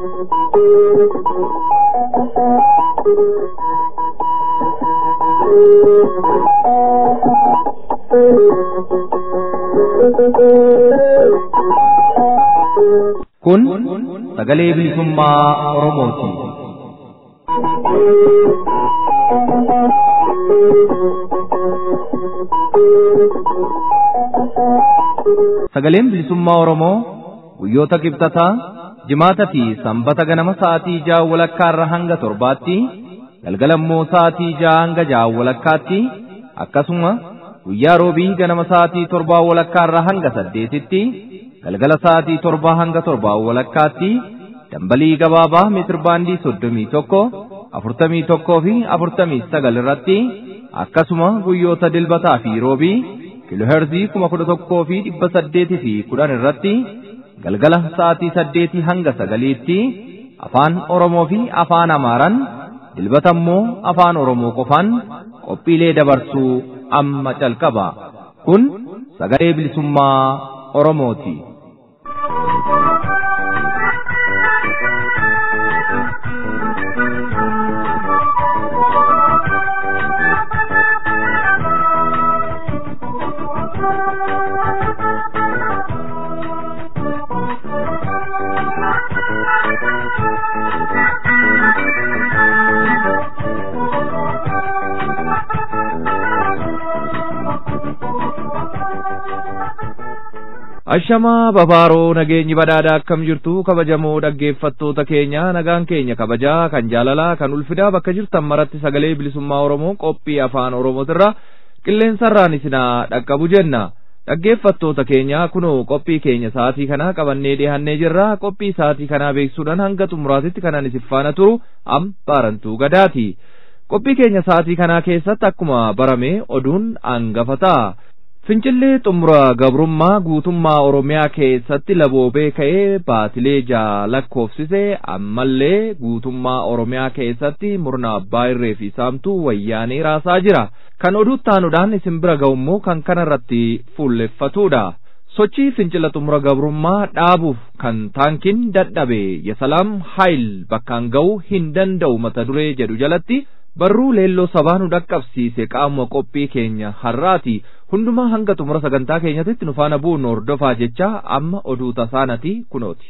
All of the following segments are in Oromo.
Kun sagalee bilisummaa Oromooti. Sagaleen bilisummaa Oromoo guyyoota kibxataa jimaata fi sanbata ganama sa'aatii ja'a walakkaa irra hanga torbaatti galgala immoo sa'aatii ja'a hanga ja'a walakkaatti akkasuma guyyaa roobii ganama sa'aatii torbaa walakkaa irra hanga saddeetitti galgala sa'aatii torbaa hanga torbaa walakkaatti dambalii gabaabaa meetirbaandii soddomii tokko afurtamii tokkoo fi afurtamii sagal irratti akkasuma guyyoota dilbataa fi roobii kiloherzii kuma kudha tokkoo fi dhibba saddeetii fi kudhan irratti galgala sa'aatii saddeetii hanga sagaliitti afaan Oromoo fi afaan Amaaraan dilbata immoo afaan Oromoo qofaan qophiilee dabarsuu amma calqaba. Kun sagalee bilisummaa Oromooti. Ashamaa babaaroo nageenyi badhaadhaa akkam jirtu kabajamoo dhaggeeffattoota keenya nagaan keenya kabajaa kan jaalalaa kan ulfidaa bakka jirtan maratti sagalee bilisummaa Oromoo qophii afaan Oromootirra qilleensarraan isinaa dhaqqabu jenna. Dhaggeeffattoota keenya kunoo qophii keenya sa'aatii kanaa qabannee dhiyaannee jirra qophii sa'aatii kanaa beeksuudhaan hanga xumuraatitti kanan isin faana turu am baarantuu gadaati. Qophii keenya sa'aatii kanaa keessatti akkuma barame oduun hangafa ta'a. Fincillee xumura gabrummaa guutummaa Oromiyaa keessatti laboobee ka'ee baatilee ja'a lakkoofsise ammallee guutummaa Oromiyaa keessatti murna abbaa irree fi saamtuu wayyaanee raasaa jira. Kan oduu taanuudhaan isin bira ga'ummoo kan kanarratti fuulleffatudha. Sochii fincila xumura gabrummaa dhaabuuf kan taankiin dadhabe Yasalaam Haayil bakkaan ga'uu hin danda'u mata duree jedhu jalatti barruu leelloo sabaa nu dhaqqabsiise qaama qophii keenya har'aati hundumaa hanga xumura sagantaa keenyatti nu faana bu'uun hordofaa jecha amma oduu tasaanati kunooti.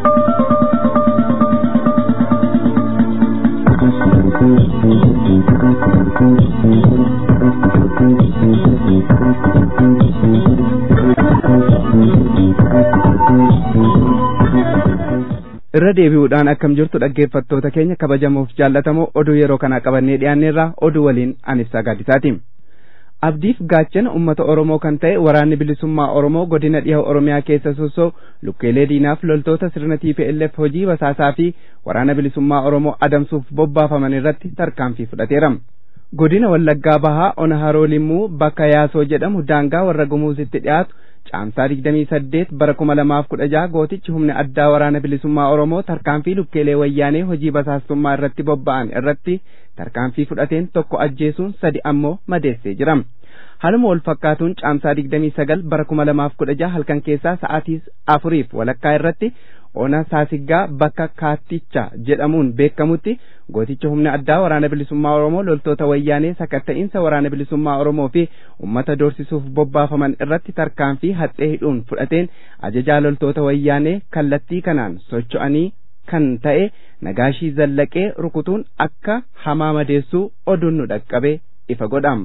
irra deebi'uudhaan akkam jirtu dhaggeeffattoota keenya kabajamoof jaallatamoo oduu yeroo kana qabannee dhiyaanneerraa oduu waliin anibsaa gaaddisaati. Abdiif gaachana uummata Oromoo kan ta'e waraanni bilisummaa Oromoo godina dhiha Oromiyaa keessa sossoo lukkeelee diinaaf loltoota sirna TPLF hojii basaasaa fi waraana bilisummaa Oromoo adamsuuf bobbaafaman irratti tarkaanfii fudhateera. Godina Wallaggaa Bahaa Ona Haroo Limmuu bakka Yaasoo jedhamu daangaa warra Gumuuzitti dhiyaatu caamsaa digdamii saddeet bara kuma lamaaf kudha jaha gootichi humna addaa waraana bilisummaa Oromoo tarkaanfii lukkeelee wayyaanee hojii basaastummaa irratti bobba'an irratti tarkaanfii fudhateen tokko ajjeesuun sadi ammoo madeessee jira. Haaluma wal fakkaatuun caamsaa digdamii sagal bara kuma lamaaf kudha jaha halkan keessaa sa'aatii afuriif walakkaa irratti ona saasiggaa bakka kaatticha jedhamuun beekamutti gooticha humna addaa waraana bilisummaa Oromoo loltoota wayyaanee sakatta'iinsa waraana bilisummaa Oromoo fi uummata doorsisuuf bobbaafaman irratti tarkaanfii haxxee hidhuun fudhateen ajajaa loltoota wayyaanee kallattii kanaan socho'anii kan ta'e nagaashii zallaqee rukutuun akka hamaa madeessuu oduun nu dhaqqabe ifa godham.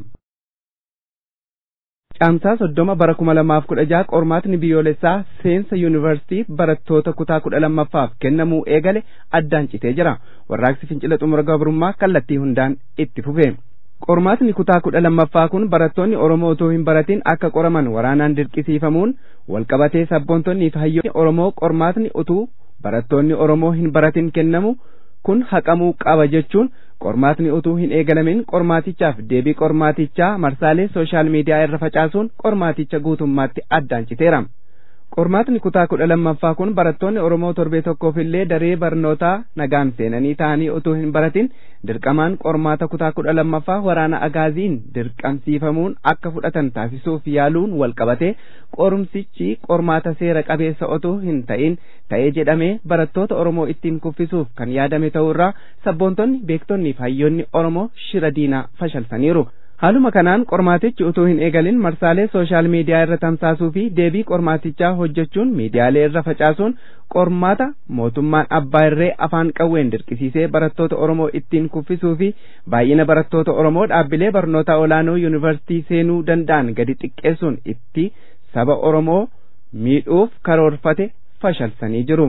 Caamsaa soddoma bara kuma lamaaf kudha jaha qormaatni biyyoolessaa seensa yuunivarsiitii barattoota kutaa kudha lammaffaaf kennamuu eegale addaan citee jira. Warraaqsi fincila xumura gabrummaa kallattii hundaan itti fufe. Qormaatni kutaa kudha lammaffaa kun barattoonni Oromoo otoo hin baratin akka qoraman waraanaan dirqisiifamuun walqabatee sabboontonnii fi hayyoonni Oromoo qormaatni utuu barattoonni Oromoo hin baratin kennamu kun haqamuu qaba jechuun qormaatni utuu hin eegalamin qormaatichaaf deebii qormaatichaa marsaalee sooshaal miidiyaa irra facaasuun qormaaticha guutummaatti addaan citeera. qormaatni kutaa kudha lammaffaa kun barattoonni oromoo torbee tokkoof illee daree barnootaa nagaan seenanii ta'anii utuu hin baratin dirqamaan qormaata kutaa kudha lammaffaa waraana agaaziin dirqamsiifamuun akka fudhatan taasisuuf yaaluun wal qabate qorumsichi qormaata seera qabeessa otoo hin ta'in ta'ee jedhamee barattoota oromoo ittiin kuffisuuf kan yaadame ta'uurraa sabboontonni beektonni fi hayyoonni oromoo shira diinaa fashalsaniiru. haaluma kanaan qormaatichi utuu hin eegalin marsaalee sooshaal miidiyaa irra tamsaasuu fi deebii qormaatichaa hojjechuun miidiyaalee irra facaasuun qormaata mootummaan abbaa irree afaan qawween dirqisiisee barattoota oromoo ittiin kuffisuu fi baay'ina barattoota oromoo dhaabbilee barnoota olaanoo yuunivarsiitii seenuu danda'an gadi xiqqeessuun itti saba oromoo miidhuuf karoorfate fashalsanii jiru.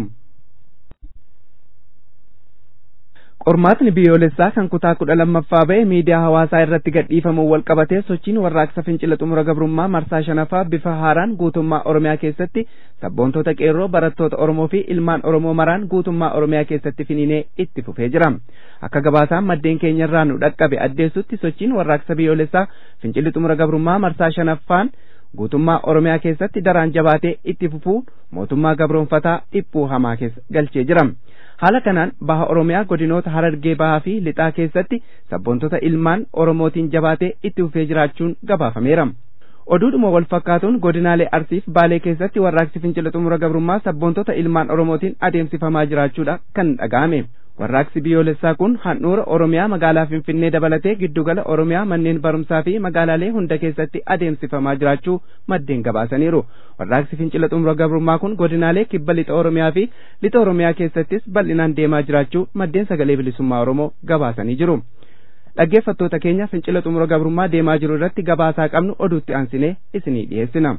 qormaatni biyyoolessaa kan kutaa kudha lammaffaa ba'e miidiyaa hawaasaa irratti gadhiifamuun wal qabatee sochiin warraaqsa fincila xumura gabrummaa marsaa shanaffaa bifa haaraan guutummaa oromiyaa keessatti sabboontota qeerroo barattoota oromoo fi ilmaan oromoo maraan guutummaa oromiyaa keessatti finiinee itti fufee jira akka gabaasaan maddeen keenyarraa nu dhaqqabe addeessutti sochiin warraaqsa biyyoolessaa fincilli xumura gabrummaa marsaa shanaffaan guutummaa oromiyaa keessatti daraan jabaatee itti fufuu mootummaa gabroonfataa dhiphuu hamaa keessa galchee jira. haala kanaan baha oromiyaa godinoota harargee bahaa fi lixaa keessatti sabboontota ilmaan oromootiin jabaatee itti fufee jiraachuun gabaafameera. oduudhuma wal fakkaatuun godinaalee arsiif baalee keessatti warraaqsi fincila xumura gabrummaa sabboontota ilmaan oromootiin adeemsifamaa jiraachuudha kan dhaga'ame. warraaqsi biyyoolessaa kun handhuura oromiyaa magaalaa finfinnee dabalatee giddugala oromiyaa manneen barumsaa fi magaalaalee hunda keessatti adeemsifamaa jiraachuu maddeen gabaasaniiru warraaqsi fincila xumura gabrummaa kun godinaalee kibba lixa oromiyaa fi lixa oromiyaa keessattis bal'inaan deemaa jiraachuu maddeen sagalee bilisummaa oromoo gabaasanii jiru dhaggeeffattoota keenya fincila xumura gabrummaa deemaa jiru irratti gabaasaa qabnu oduutti aansinee isinii dhiyeessina.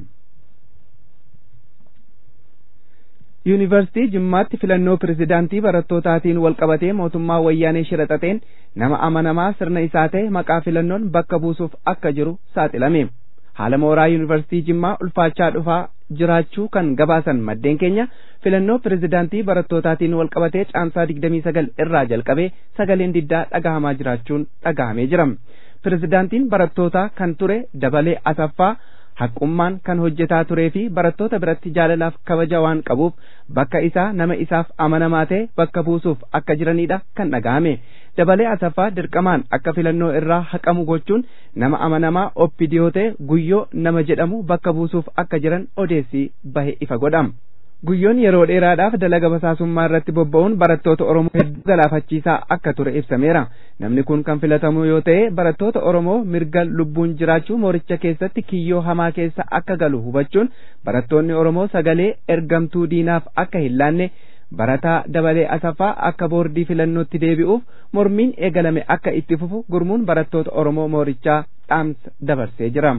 yuunivarsiitii jimmaatti filannoo pirezidaantii barattootatiin wal qabatee mootummaa wayyaanee shiraxaxeen nama amanamaa sirna isaa ta'e maqaa filannoon bakka buusuuf akka jiru saaxilame haala mooraa yuunivarsiitii jimmaa ulfaachaa dhufaa jiraachuu kan gabaasan maddeen keenya filannoo pirezidaantii barattootatiin wal qabatee caamsaa digdamii sagal irraa jalqabee sagaleen diddaa dhagahamaa jiraachuun dhagahamee jira pirezidaantiin barattootaa kan ture dabalee asaffaa haqqummaan kan hojjetaa turee fi barattoota biratti jaalalaaf kabaja waan qabuuf bakka isaa nama isaaf amanamaa ta'e bakka buusuuf akka jiranidha kan dhaga'ame dabalee asaffaa dirqamaan akka filannoo irraa haqamu gochuun nama amanamaa oppidiyoo ta'e guyyoo nama jedhamu bakka buusuuf akka jiran odeessii bahe ifa godhama. guyyoon yeroo dheeraadhaaf dalaga basaasummaa irratti bobba'uun barattoota oromoo hedduu galaafachiisaa akka ture ibsameera namni kun kan filatamu yoo ta'e barattoota oromoo mirga lubbuun jiraachuu mooricha keessatti kiyyoo hamaa keessa akka galu hubachuun barattoonni oromoo sagalee ergamtuu diinaaf akka hin laanne barataa dabalee asaffaa akka boordii filannootti deebi'uuf mormiin eegalame akka itti fufu gurmuun barattoota oromoo moorichaa dhaamsa dabarsee jira.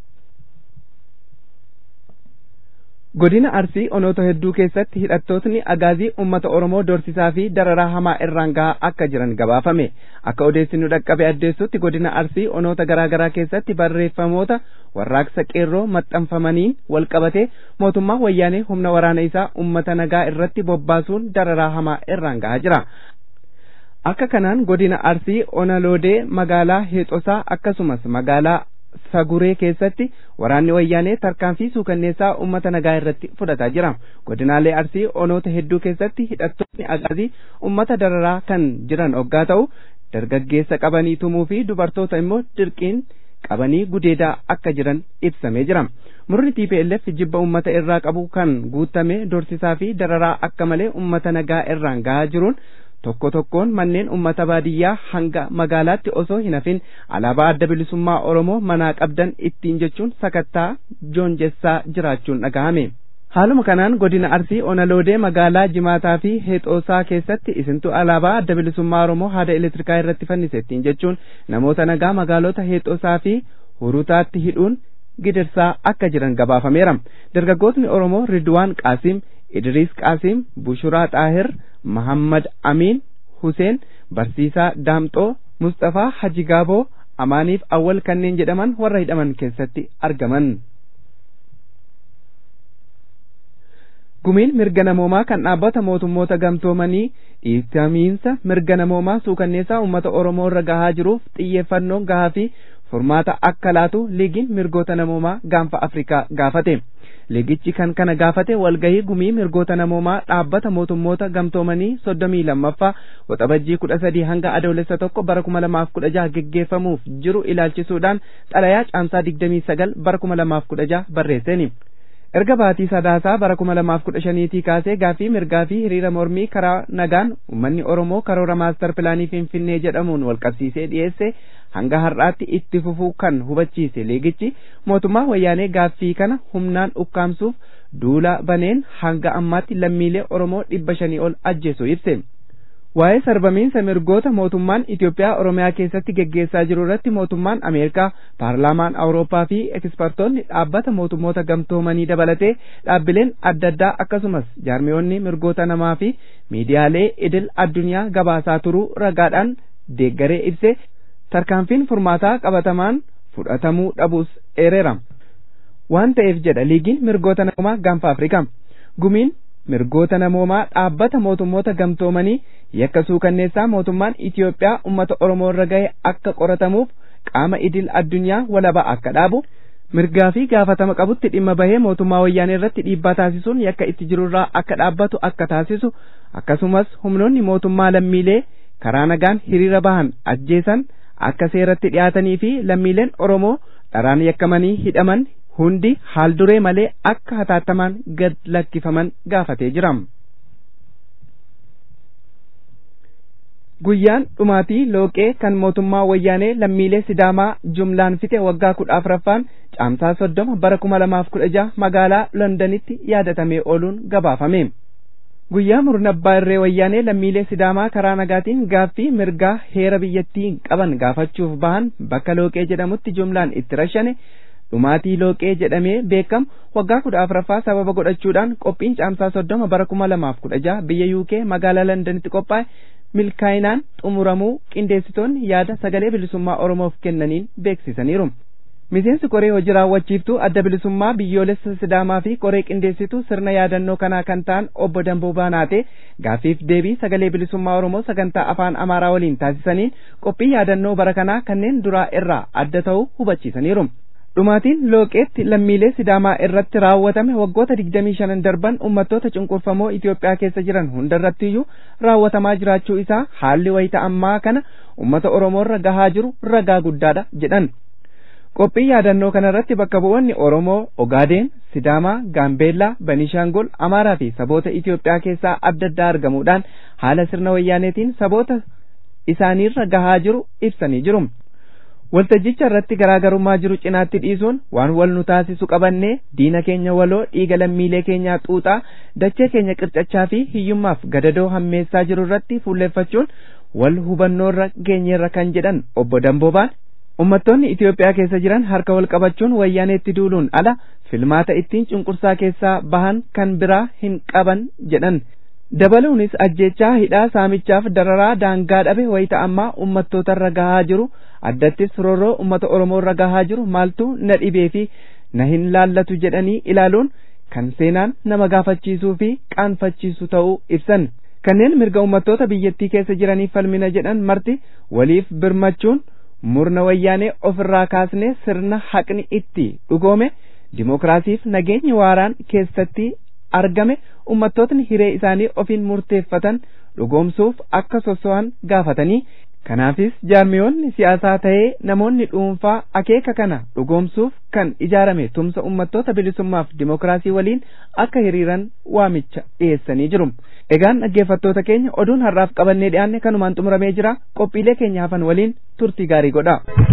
godina arsii onoota hedduu keessatti hidhattootni agaazii ummata oromoo dorsisaa fi dararaa hamaa irraan gahaa akka jiran gabaafame akka odeessinu dhaqqabe addeessutti godina arsii onoota garaa garaa keessatti barreeffamoota warraaqsa qeerroo maxxanfamaniin wal qabate mootummaa wayyaanee humna waraana isaa ummata nagaa irratti bobbaasuun dararaa hamaa irraan gahaa jira akka kanaan godina arsii onaloodee magaalaa heexosaa akkasumas magaalaa saguree keessatti waraanni wayyaanee tarkaanfii suukanneessaa ummata nagaa irratti fudhataa jira godinaalee arsii onoota hedduu keessatti hidhattoonni agaazii ummata dararaa kan jiran oggaa ta'u dargaggeessa qabanii tumuu fi dubartoota immoo dirqiin qabanii gudeedaa akka jiran ibsamee jira murni TPLF jibba ummata irraa qabu kan guutame dorsisaa fi dararaa akka malee ummata nagaa irraan gahaa jiruun tokko tokkoon manneen ummata baadiyyaa hanga magaalaatti osoo hin hafin alaabaa adda bilisummaa oromoo manaa qabdan ittiin jechuun sakattaa joonjessaa jiraachuun dhagahame. haaluma kanaan godina arsii onaloodee magaalaa jimaataa fi heexoosaa keessatti isintu alaabaa adda bilisummaa oromoo haada elektirikaa irratti fannise ittiin jechuun namoota nagaa magaalota heexoosaa fi hurutaatti hidhuun gidirsaa akka jiran gabaafameera dargaggootni oromoo ridwaan qaasim idriis qaasim bushuraa xaahir mahammad amiin huseen barsiisaa daamxoo mustafaa hajigaaboo amaaniif awwal kanneen jedhaman warra hidhaman keessatti argaman gumiin mirga namoomaa kan dhaabbata mootummoota gamtoomanii dhiittamiinsa mirga namoomaa suukanneessaa uummata oromoo irra gahaa jiruuf xiyyeeffannoon gahaa fi furmaata akka laatu liigiin mirgoota namoomaa gaanfa afrikaa gaafate liigichi kan kana gaafate walgahii gumii mirgoota namoomaa dhaabbata mootummoota gamtoomanii soddomii lammaffaa waxabajjii kudha sadii hanga adoolessa tokko bara kuma lamaaf kudha jaha geggeeffamuuf jiru ilaalchisuudhaan xalayaa caamsaa digdamii sagal bara kuma lamaaf kudha jaha barreesseeni. erga baatii sadaasaa bara kuma lamaaf kudha shaniitii kaasee gaafii mirgaa fi hiriira mormii karaa nagaan uummanni oromoo karoora maastar pilaanii finfinnee jedhamuun walqabsiisee dhiyeesse hanga har'aatti itti fufuu kan hubachiise liigichi mootummaa wayyaanee gaaffii kana humnaan ukkaamsuuf duula baneen hanga ammaatti lammiilee oromoo dhibba shanii ol ajjeesu ibse. waa'ee sarbamiinsa mirgoota mootummaan Itoophiyaa Oromiyaa keessatti geggeessaa jiru irratti mootummaan Ameerikaa, Paarlaamaan Awurooppaa fi ekspertoonni dhaabbata mootummoota gamtoomanii dabalatee dhaabbileen adda addaa akkasumas jaarmiyoonni mirgoota namaa fi miidiyaalee idil addunyaa gabaasaa turuu ragaadhaan deeggaree ibse tarkaanfiin furmaataa qabatamaan fudhatamuu dhabuus eereera. Waan ta'eef jedha liigiin mirgoota namaa gaanfa Afrikaa. Gumiin mirgoota namoomaa dhaabbata mootummoota gamtoomanii yakka suukanneessaa mootummaan Itoophiyaa uummata Oromoo irra gahe akka qoratamuuf qaama idil addunyaa walaba akka dhaabu mirgaa fi gaafatama qabutti dhimma bahee mootummaa wayyaanee irratti dhiibbaa taasisuun yakka itti jirurraa akka dhaabbatu akka taasisu akkasumas humnoonni mootummaa lammiilee karaa nagaan hiriira bahan ajjeesan akka seeratti dhiyaatanii fi lammiileen Oromoo dharaan yakkamanii hidhaman hundi haal duree malee akka hataattamaan gad lakkifaman gaafatee jira. Guyyaan dhumaatii looqee kan mootummaa wayyaanee lammiilee sidaamaa jumlaan fixe waggaa kudha afuraffaan caamsaa soddoma bara kuma lamaaf kudha jaha magaalaa londanitti yaadatamee ooluun gabaafame. Guyyaa murna abbaa irree wayyaanee lammiilee sidaamaa karaa nagaatiin gaaffii mirgaa heera biyyattii qaban gaafachuuf bahan bakka looqee jedhamutti jumlaan itti rashane dhumaatii looqee jedhamee beekamu waggaa kudha afuraffaa sababa godhachuudhaan qophiin caamsaa soddoma bara kuma lamaaf kudha jaha biyya yuukee magaalaa londanitti qophaa'e milkaa'inaan xumuramuu qindeessitoonni yaada sagalee bilisummaa oromoof kennaniin beeksisaniiru. Miseensi koree hojii raawwachiiftuu adda bilisummaa biyyoolessa sidaamaa fi koree qindeessituu sirna yaadannoo kanaa kan ta'an obbo Damboo Baanaatee gaaffiif deebii sagalee bilisummaa Oromoo sagantaa afaan Amaaraa waliin taasisaniin qophii yaadannoo bara kanaa kanneen duraa irraa adda ta'uu hubachiisaniiru. Dhumaatiin looqeetti lammiilee sidaamaa irratti raawwatame waggoota digdamii shanan darban uummattoota cunqurfamoo Itoophiyaa keessa jiran hundarrattiyyuu raawwatamaa jiraachuu isaa haalli wayita ammaa kana uummata Oromoorra gahaa jiru ragaa guddaadha jedhan. Qophii yaadannoo kanarratti bakka bu'oonni Oromoo, Ogaadeen, Sidaamaa, Gaambeellaa, Banishaangol, Amaaraa fi saboota Itoophiyaa keessaa adda addaa argamuudhaan haala sirna wayyaaneetiin saboota isaaniirra gahaa jiru ibsanii jiru. Waltajjicha irratti garaagarummaa jiru cinaatti dhiisuun waan wal nu taasisu qabannee diina keenya waloo dhiiga lammiilee keenyaa xuuxaa dachee keenya qircachaa fi hiyyummaaf gadadoo hammeessaa jiru irratti fuulleeffachuun wal hubannoorra geenyeerra kan jedhan obbo Damboobaan Uummattoonni Itoophiyaa keessa jiran harka wal qabachuun wayyaaneetti duuluun ala filmaata ittiin cunqursaa keessaa bahan kan biraa hin qaban jedhan. Dabaluunis ajjechaa hidhaa saamichaaf dararaa daangaa dhabe wayita ammaa uummattootarra gahaa jiru addattis roorroo uummata Oromoorra gahaa jiru maaltu na dhibee fi na hin laallatu jedhanii ilaaluun kan seenaan nama gaafachiisuu fi qaanfachiisu ta'uu ibsan. Kanneen mirga uummattoota biyyattii keessa jiraniif falmina jedhan marti waliif birmachuun murna wayyaanee ofirraa kaasnee sirna haqni itti dhugoome dimokiraasiif nageenyi waaraan keessatti argame ummattootni hiree isaanii ofiin murteeffatan dhugoomsuuf akka soso'an gaafatanii kanaafis jaarmiyoonni siyaasaa ta'ee namoonni dhuunfaa akeeka kana dhugoomsuuf kan ijaarame tumsa ummattoota bilisummaaf dimokiraasii waliin akka hiriiran waamicha dhiyeessanii jiru. Egaan dhaggeeffattoota keenya oduun har'aaf qabannee dhiyaanne kanumaan xumuramee jira qophiilee keenya hafan waliin turtii gaarii godha.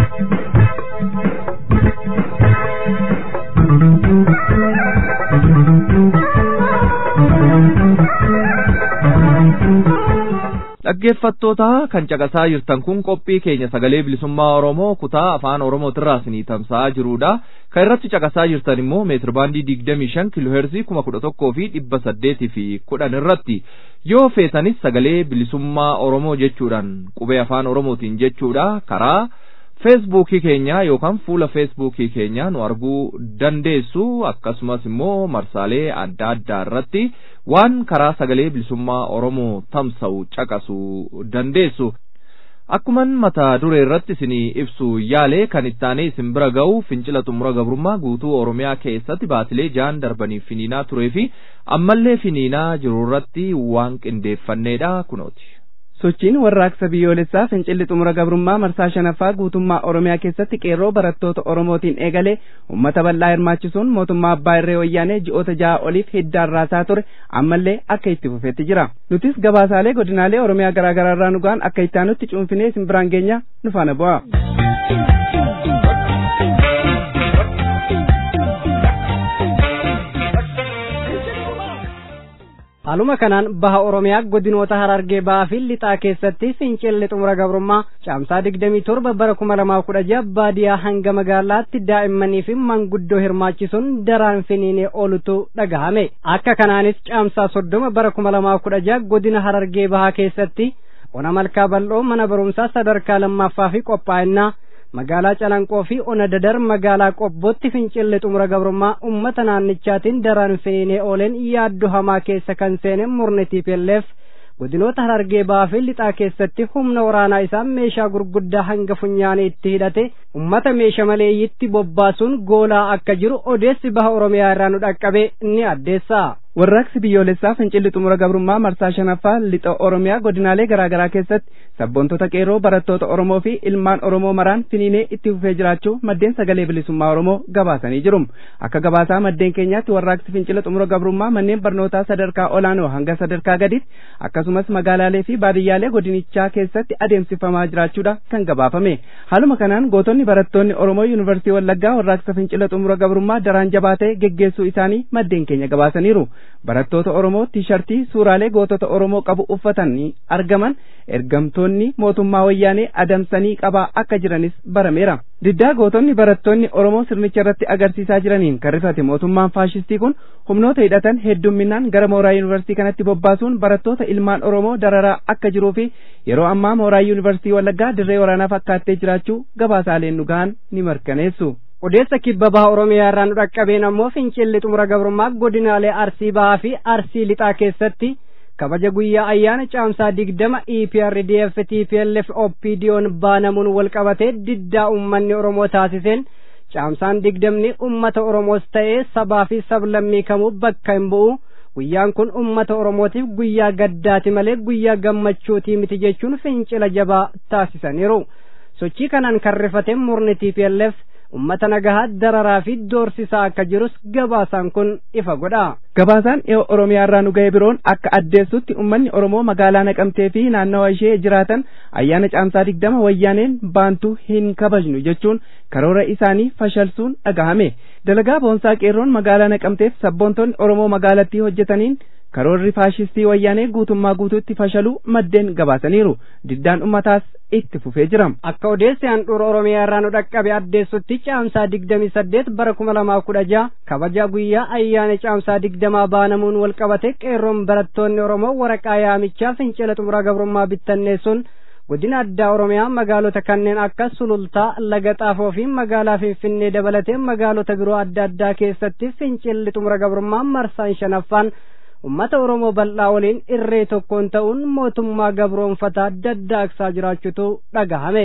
dhaggeeffattoota kan caqasaa jirtan kun qophii keenya sagalee bilisummaa oromoo kutaa afaan oromootirraa isinii tamsa'aa jirudha kan irratti caqasaa jirtan immoo meetir baandii digdamii shan kiloheerzii kuma kudha tokkoo fi dhibba saddeetii fi kudhan irratti yoo feetanis sagalee bilisummaa oromoo jechuudhaan qubee afaan oromootiin jechuudha karaa feesbuukii keenya yookaan fuula feesbuukii keenya nu arguu dandeessu akkasumas immoo marsaalee adda addaa irratti waan karaa sagalee bilisummaa oromoo tamsa'u caqasuu dandeessu. Akkuman mata duree irratti isinii ibsu yaale kan ittaanee isin bira ga'u fincila xumura gabrummaa guutuu Oromiyaa keessatti baatilee ja'an darbaniif finiinaa turee fi ammallee finiinaa jiru irratti waan qindeeffanneedha kunooti. sochiin warraaqsa biyyoolessaa fincilli xumura gabrummaa marsaa shanaffaa guutummaa oromiyaa keessatti qeerroo barattoota oromootiin eegale ummata bal'aa hirmaachisuun mootummaa abbaa irree wayyaanee ji'oota ja'a oliif hiddaan raasaa ture ammallee akka itti fufeetti jira nutis gabaasaalee godinaalee oromiyaa garaa garaa irraa nugaan akka ittaanutti cuunfinee isin biraan geenya nu faana bu'a. haaluma kanaan baha oromiyaa godinoota harargee bahaa fi lixaa keessatti fincilli xumura gabrummaa caamsaa digdamii torba bara kuma lamaa kudha jaha baadiyaa hanga magaalaatti daa'immanii fi manguddoo hirmaachisuun daraan finiinee oolutu dhagahame akka kanaanis caamsaa soddoma bara kuma lamaa kudha jaha godina harargee bahaa keessatti ona malkaa bal'oo mana barumsaa sadarkaa lammaffaa fi qophaa'inaa magaalaa calanqoo fi ona dadar magaalaa qobbootti fincilli xumura gabrummaa ummata naannichaatiin daraan finiinee ooleen yaaddoo hamaa keessa kan seene murni tiipelleef godinoota harargee bahaa fi lixaa keessatti humna waraanaa isaa meeshaa gurguddaa hanga funyaanii itti hidhate ummata meesha maleeyyitti bobbaasuun goolaa akka jiru odeessi baha oromiyaa irraa nu dhaqqabe ni addeessa. warraaqsi biyyoolessaa fincilli xumura gabrummaa marsaa shanaffaa lixa oromiyaa godinaalee garaa garaa keessatti sabboontota qeerroo barattoota oromoo fi ilmaan oromoo maraan finiinee itti fufee jiraachuu maddeen sagalee bilisummaa oromoo gabaasanii jiru akka gabaasaa maddeen keenyaatti warraaqsi fincila xumura gabrummaa manneen barnootaa sadarkaa olaanoo hanga sadarkaa gaditti akkasumas magaalaalee fi baadiyyaalee godinichaa keessatti adeemsifamaa jiraachuudha kan gabaafame haaluma kanaan gootonni barattoonni oromoo yuunivarsiitii wallaggaa warraaqsa fincila xumura gabrummaa daraan jabaatee geggeessuu isaanii maddeen keenya gabaasaniiru barattoota oromoo tiishartii suuraalee gootota oromoo qabu uffatanii argaman ergamtoonni mootummaa wayyaanee adamsanii qabaa akka jiranis barameera diddaa gootonni barattoonni oromoo sirnicha irratti agarsiisaa jiraniin kan rifate mootummaan faashistii kun humnoota hidhatan heddumminaan gara mooraa yuunivarsiitii kanatti bobbaasuun barattoota ilmaan oromoo dararaa akka jiruu fi yeroo ammaa mooraa yuunivarsiitii wallaggaa dirree waraanaa fakkaattee jiraachuu gabaasaaleen nu gahan ni mirkaneessu. odeessa kibba baha oromiyaa irraa nu dhaqqabeen ammoo fincilli xumura gabrummaa godinaalee arsii bahaa fi arsii lixaa keessatti kabaja guyyaa ayyaana caamsaa digdama eprdf tplf opdiyoon baanamuun wal qabatee diddaa ummanni oromoo taasiseen caamsaan digdamni ummata oromoos ta'ee sabaa fi sablammii kamuu bakka hin bu'u guyyaan kun ummata oromootiif guyyaa gaddaati malee guyyaa gammachuutii miti jechuun fincila jabaa taasisaniiru sochii kanaan kan rifate murni tplf ummata nagahaa dararaa fi doorsisaa akka jirus gabaasaan kun ifa godha. Gabaasaan dhiyoo Oromiyaa irraa nu ga'e biroon akka addeessutti uummanni Oromoo magaalaa Naqamtee fi naannawa ishee jiraatan ayyaana caamsaa digdama wayyaaneen baantuu hin kabajnu jechuun karoora isaanii fashalsuun dhagahame. Dalagaa boonsaa qeerroon magaalaa Naqamteef sabboontonni Oromoo magaalattii hojjetaniin karoorri faashistii wayyaanee guutummaa guutuutti fashaluu maddeen gabaasaniiru diddaan ummataas itti fufee jira akka odeessi handhuura oromiyaa irraa nu dhaqqabe addeessutti caamsaa digdamii saddeet bara kuma lamaa kudha jaha kabaja guyyaa ayyaana caamsaa digdamaa baanamuun wal qabate qeerroon barattoonni oromoo waraqaa yaamichaa fincila xumura gabrummaa bittanneessuun godina addaa oromiyaa magaalota kanneen akka sulultaa laga xaafoo fi magaalaa finfinnee dabalatee magaalota biroo adda addaa keessatti fincilli xumura gabrummaa marsaan shanaffaan ummata oromoo bal'aa waliin irree tokkoon ta'uun mootummaa gabroonfataa daddaaqsaa jiraachutu dhagahame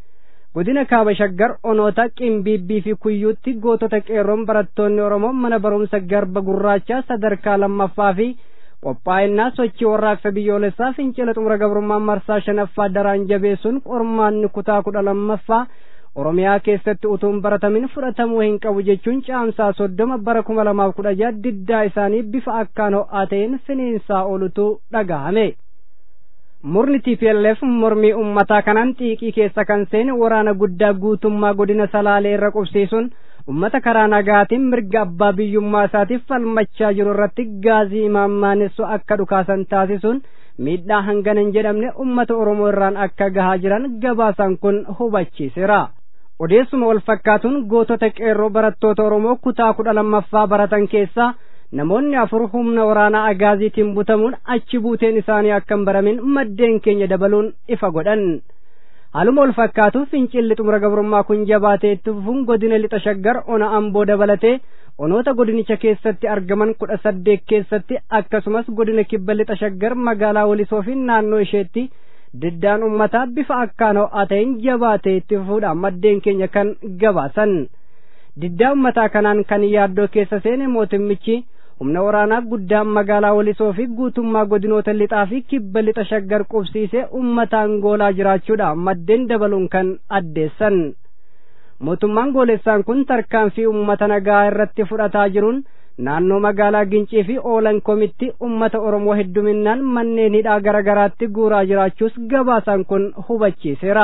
godina kaaba shaggar onoota qimbiibbii fi kuyyuutti gootota qeerroon barattoonni oromoo mana barumsa garba gurraachaa sadarkaa lammaffaa fi qophaa'inaa sochii warraaqsa biyyoolessaa fincila xumura gabrummaa marsaa shanaffaa daraan jabeessuun qormaanni kutaa kudha lammaffaa oromiyaa keessatti utuun baratamin fudhatamuu hin qabu jechuun caamsaa soddoma bara kuma lamaaf kudha jaha diddaa isaanii bifa akkaan ho'aa ta'een finiinsaa oolutu dhagahame murni tplf mormii ummataa kanaan xiiqii keessa kan seene waraana guddaa guutummaa godina salaalee irra qubsiisuun ummata karaa nagaatiin mirga abbaa biyyummaa isaatiif falmachaa jiru irratti gaazii imaammaanessu akka dhukaasan taasisuun miidhaa hangana hin jedhamne ummata oromoo irraan akka gahaa jiran gabaasaan kun hubachiiseera odeessuma wal fakkaatuun gootota qeerroo barattoota oromoo kutaa kudha lammaffaa baratan keessaa namoonni afur humna waraanaa agaaziitiin butamuun achi buuteen isaanii akka hin baramin maddeen keenya dabaluun ifa godhan haaluma wal fakkaatu fincilli xumura gabrummaa kun jabaatee itti fufuun godina lixa shaggar ona amboo dabalatee onoota godinicha keessatti argaman kudha saddeet keessatti akkasumas godina kibba lixa shaggar magaalaa walisoo fi naannoo isheetti diddaan ummataa bifa akkaan ho'aa ta'een jabaatee itti fufuudha maddeen keenya kan gabaasan diddaa ummataa kanaan kan yaaddoo keessa seene mootummichi humna waraanaa guddaa magaalaa walisoo fi guutummaa godinoota lixaa fi kibba lixa shaggar qubsiisee ummataan goolaa jiraachuudha maddeen dabaluun kan addeessan mootummaan goolessaan kun tarkaanfii ummata nagaa irratti fudhataa jiruun naannoo magaalaa gincii fi oolan komitti ummata oromoo hedduminaan manneen hidhaa garagaraatti guuraa jiraachuus gabaasaan kun hubachiiseera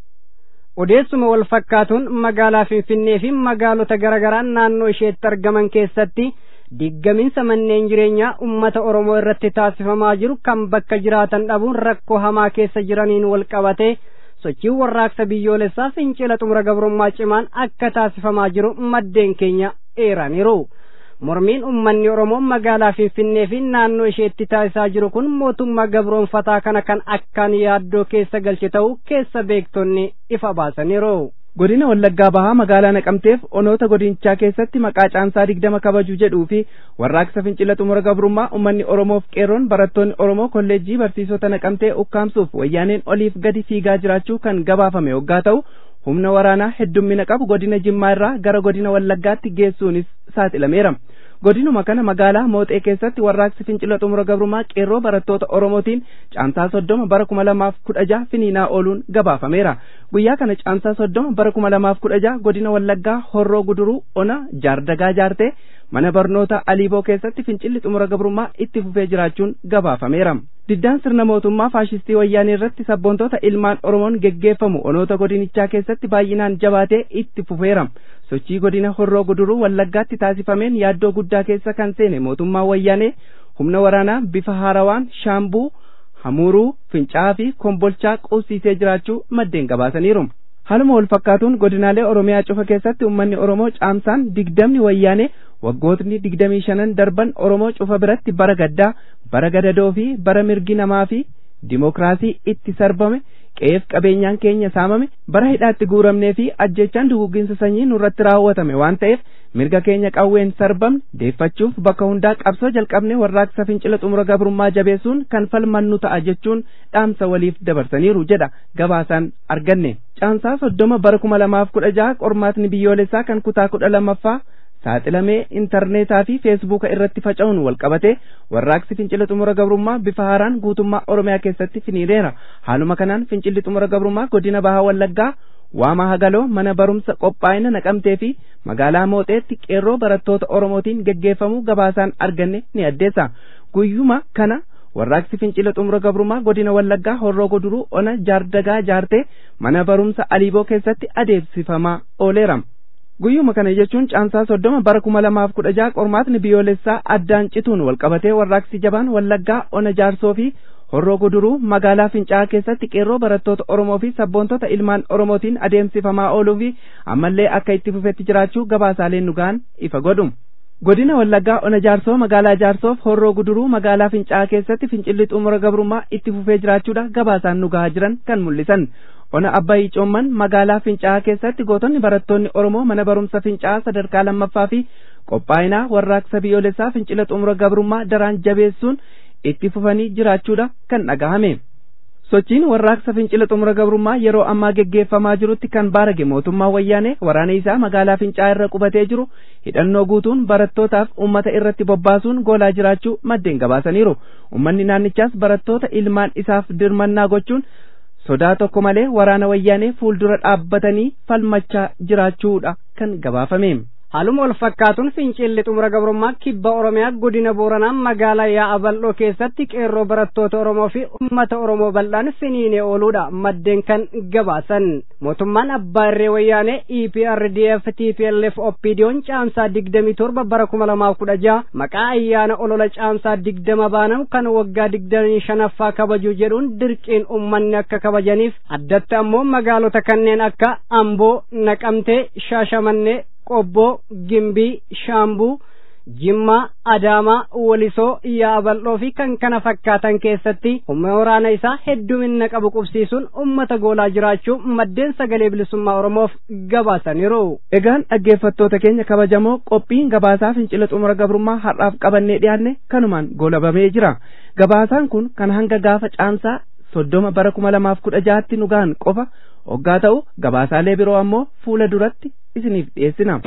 odeessuma wal fakkaatuun magaalaa finfinnee fi magaalota garagaraa naannoo isheetti argaman keessatti diggaminsa manneen jireenyaa ummata oromoo irratti taasifamaa jiru kan bakka jiraatan dhabuun rakkoo hamaa keessa jiraniin wal qabatee sochiin warraaqsa biyyoolessaa fincila xumura gabrummaa cimaan akka taasifamaa jiru maddeen keenya eeraniiru mormiin ummanni oromoo magaalaa finfinnee fi naannoo isheetti taasisaa jiru kun mootummaa gabroonfataa kana kan akkaan yaaddoo keessa galche ta'uu keessa beektonni ifa baasaniiru. godina wallaggaa bahaa magaalaa naqamteef onoota godinichaa keessatti maqaa caamsaa digdama kabajuu jedhuu fi warraaqsa fincila xumura gabrummaa ummanni oromoof qeerroon barattoonni oromoo kolleejjii barsiisota naqamtee ukkaamsuuf wayyaaneen oliif gadi fiigaa jiraachuu kan gabaafame waggaa ta'u humna waraanaa heddummina qabu godina jimmaa irraa gara godina wallaggaatti geessuunis saaxilameera godinuma kana magaalaa mooxee keessatti warraaqsi fincila xumura gabrummaa qeerroo barattoota oromootiin caamsaa soddoma bara kuma lamaaf kudha jaha finiinaa ooluun gabaafameera guyyaa kana caamsaa soddoma bara kuma lamaaf kudha jaha godina wallaggaa horroo guduruu ona jaardagaa jaartee mana barnoota aliiboo keessatti fincilli xumura gabrummaa itti fufee jiraachuun gabaafameera diddaan sirna mootummaa faashistii wayyaanee irratti sabboontoota ilmaan oromoon geggeeffamu onoota godinichaa keessatti baay'inaan jabaatee itti fufeera sochii godina horroo guduruu wallaggaatti taasifameen yaaddoo guddaa keessa kan seene mootummaa wayyaanee humna waraanaa bifa haarawaan shaambuu hamuuruu fincaa'aa fi kombolchaa qubsiisee jiraachuu maddeen gabaasaniiru haaluma wal fakkaatuun godinaalee oromiyaa cufa keessatti ummanni oromoo caamsaan digdamni wayyaanee waggootni digdamii shanan darban oromoo cufa biratti bara gaddaa bara gadadoo fi bara mirgi namaa fi dimokiraasii itti sarbame qe'eef qabeenyaan keenya saamame bara hidhaatti guuramnee fi ajjechaan dugugginsa sanyii nurratti raawwatame waan ta'eef mirga keenya qawween sarbamne deeffachuuf bakka hundaa qabsoo jalqabne warraaqsa fincila xumura gabrummaa jabeessuun kan falmannu ta'a jechuun dhaamsa waliif dabarsaniiru jedha gabaasaan arganne caamsaa soddoma bara kuma lamaaf kudha jaha qormaatni biyyoolessaa kan kutaa kudha lammaffaa saaxilamee intarneetaa fi feesbuuka irratti faca'uun walqabate warraaqsi fincila xumura gabrummaa bifa haaraan guutummaa oromiyaa keessatti finiireera haaluma kanaan fincilli xumura gabrummaa godina bahaa wallaggaa waamaa hagaloo mana barumsa qophaa'ina naqamtee fi magaalaa mooxeetti qeerroo barattoota oromootiin geggeeffamuu gabaasaan arganne ni addeessa guyyuma kana warraaqsi fincila xumura gabrummaa godina wallaggaa horroo guduruu ona jaardagaa jaartee mana barumsa aliiboo keessatti adeemsifamaa ooleera guyyuma kana jechuun caamsaa soddoma bara kuma lamaaf kudha jaha qormaatni biyyoolessaa addaan cituun walqabatee warraaqsi jabaan wallaggaa ona jaarsoo fi horroo guduruu magaalaa fincaa'aa keessatti qeerroo barattoota oromoo fi sabboontota ilmaan oromootiin adeemsifamaa ooluu fi ammallee akka itti fufetti jiraachuu gabaasaaleen nu ga'an ifa godhu godina wallaggaa ona jaarsoo magaalaa jaarsoof horroo guduruu magaalaa fincaa'aa keessatti fincilli xumura gabrummaa itti fufee jiraachuudha gabaasaan nu ga'aa jiran kan mul'isan ona abbayii coomman magaalaa fincaa'aa keessatti gootonni barattoonni oromoo mana barumsa fincaa'aa sadarkaa lammaffaa fi qophaa'inaa warraaqsa biyyoolessaa fincila xumura gabrummaa daraan jabeessuun itti fufanii jiraachuudha kan dhagahame sochiin warraaqsa fincila xumura gabrummaa yeroo ammaa geggeeffamaa jirutti kan baarage mootummaa wayyaanee waraana isaa magaalaa fincaa'aa irra qubatee jiru hidhannoo guutuun barattootaaf ummata irratti bobbaasuun goolaa jiraachuu maddeen gabaasaniiru ummanni naannichaas barattoota ilmaan isaaf dirmannaa gochuun sodaa tokko malee waraana wayyaanee fuuldura dhaabbatanii falmachaa jiraachuudha kan gabaafame. haaluma wal fakkaatuun fincilli xumura gabrummaa kibba oromiyaa godina booranaa magaalaa yaa'a bal'oo keessatti qeerroo barattoota oromoo fi ummata oromoo bal'aan finiinee ooluudha maddeen kan gabaasan mootummaan abbaa irree wayyaanee eprdf tplf opdiyoon caamsaa digdamii torba bara kuma lamaaf kudha jaha maqaa ayyaana olola caamsaa digdama baanamu kan waggaa digdamii shanaffaa kabajuu jedhuun dirqiin ummanni akka kabajaniif addatti ammoo magaalota kanneen akka amboo naqamtee shaashamannee qobboo gimbii shaambuu jimmaa adaamaa walisoo yaa'a bal'oo fi kan kana fakkaatan keessatti humna waraana isaa heddumina qabu qubsiisuun ummata goolaa jiraachuu maddeen sagalee bilisummaa oromoof gabaasaniiru. egaan dhaggeeffattoota keenya kabajamoo qophiin gabaasaa fincila xumura gabrummaa har'aaf qabannee dhiyaanne kanumaan goolabamee jira gabaasaan kun kan hanga gaafa caamsaa soddoma bara kuma lamaaf kudha jahatti nu gahan qofa hoggaa ta'u gabaasaalee biroo ammoo fuula duratti isiniif dhiyeessina.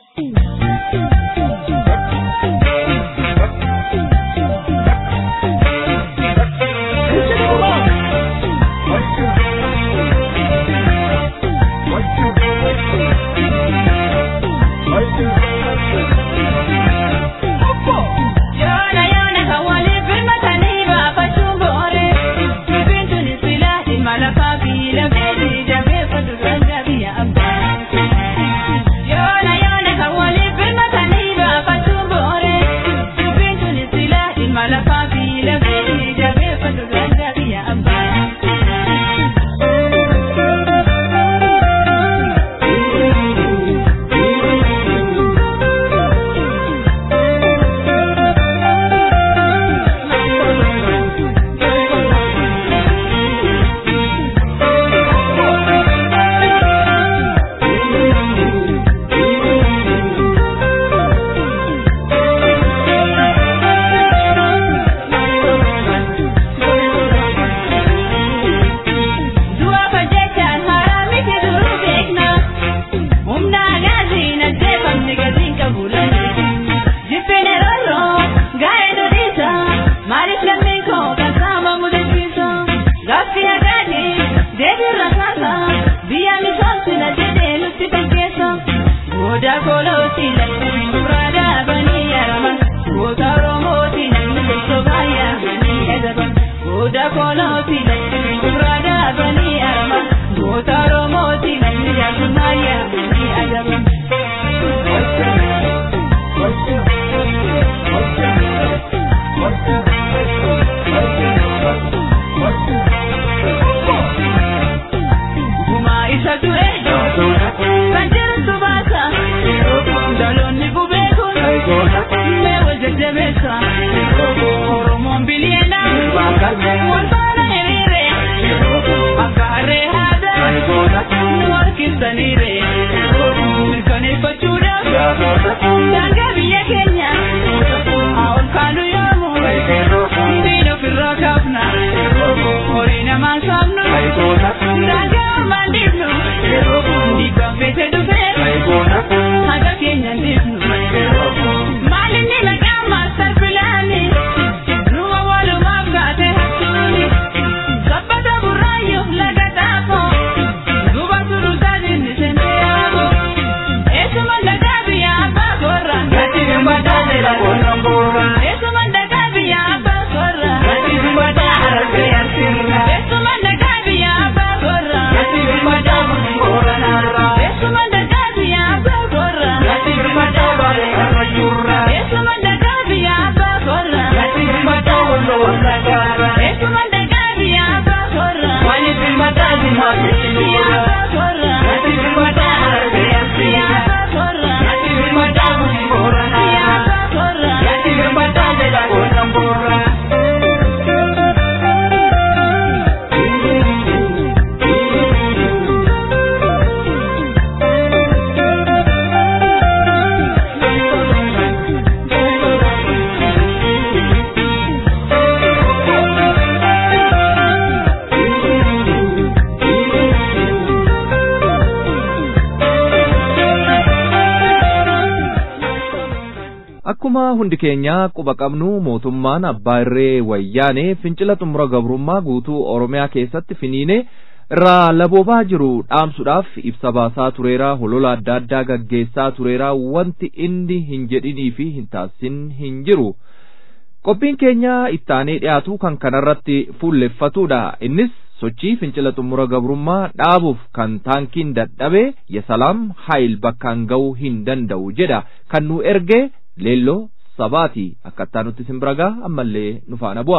akkuma hundi keenya quba qabnu mootummaan abbaa irree wayyaanee fincila xumura gabrummaa guutuu oromiyaa keessatti finiine irraa laboobaa jiru dhaamsuudhaaf ibsa baasaa tureeraa holola adda addaa gaggeessaa tureeraa wanti inni hin jedhinii fi hin taasisin hin jiru qophiin keenya ittaanee dhiyaatu kan kanarratti fuulleffatudha innis sochii fincila xumura gabrummaa dhaabuuf kan taankiin dadhabe yasalaam haayil bakkaan ga'uu hin danda'u jedha kan nu erge leelloo sabaati akkattaa nutti simbiragaa ammallee nu faana bu'a.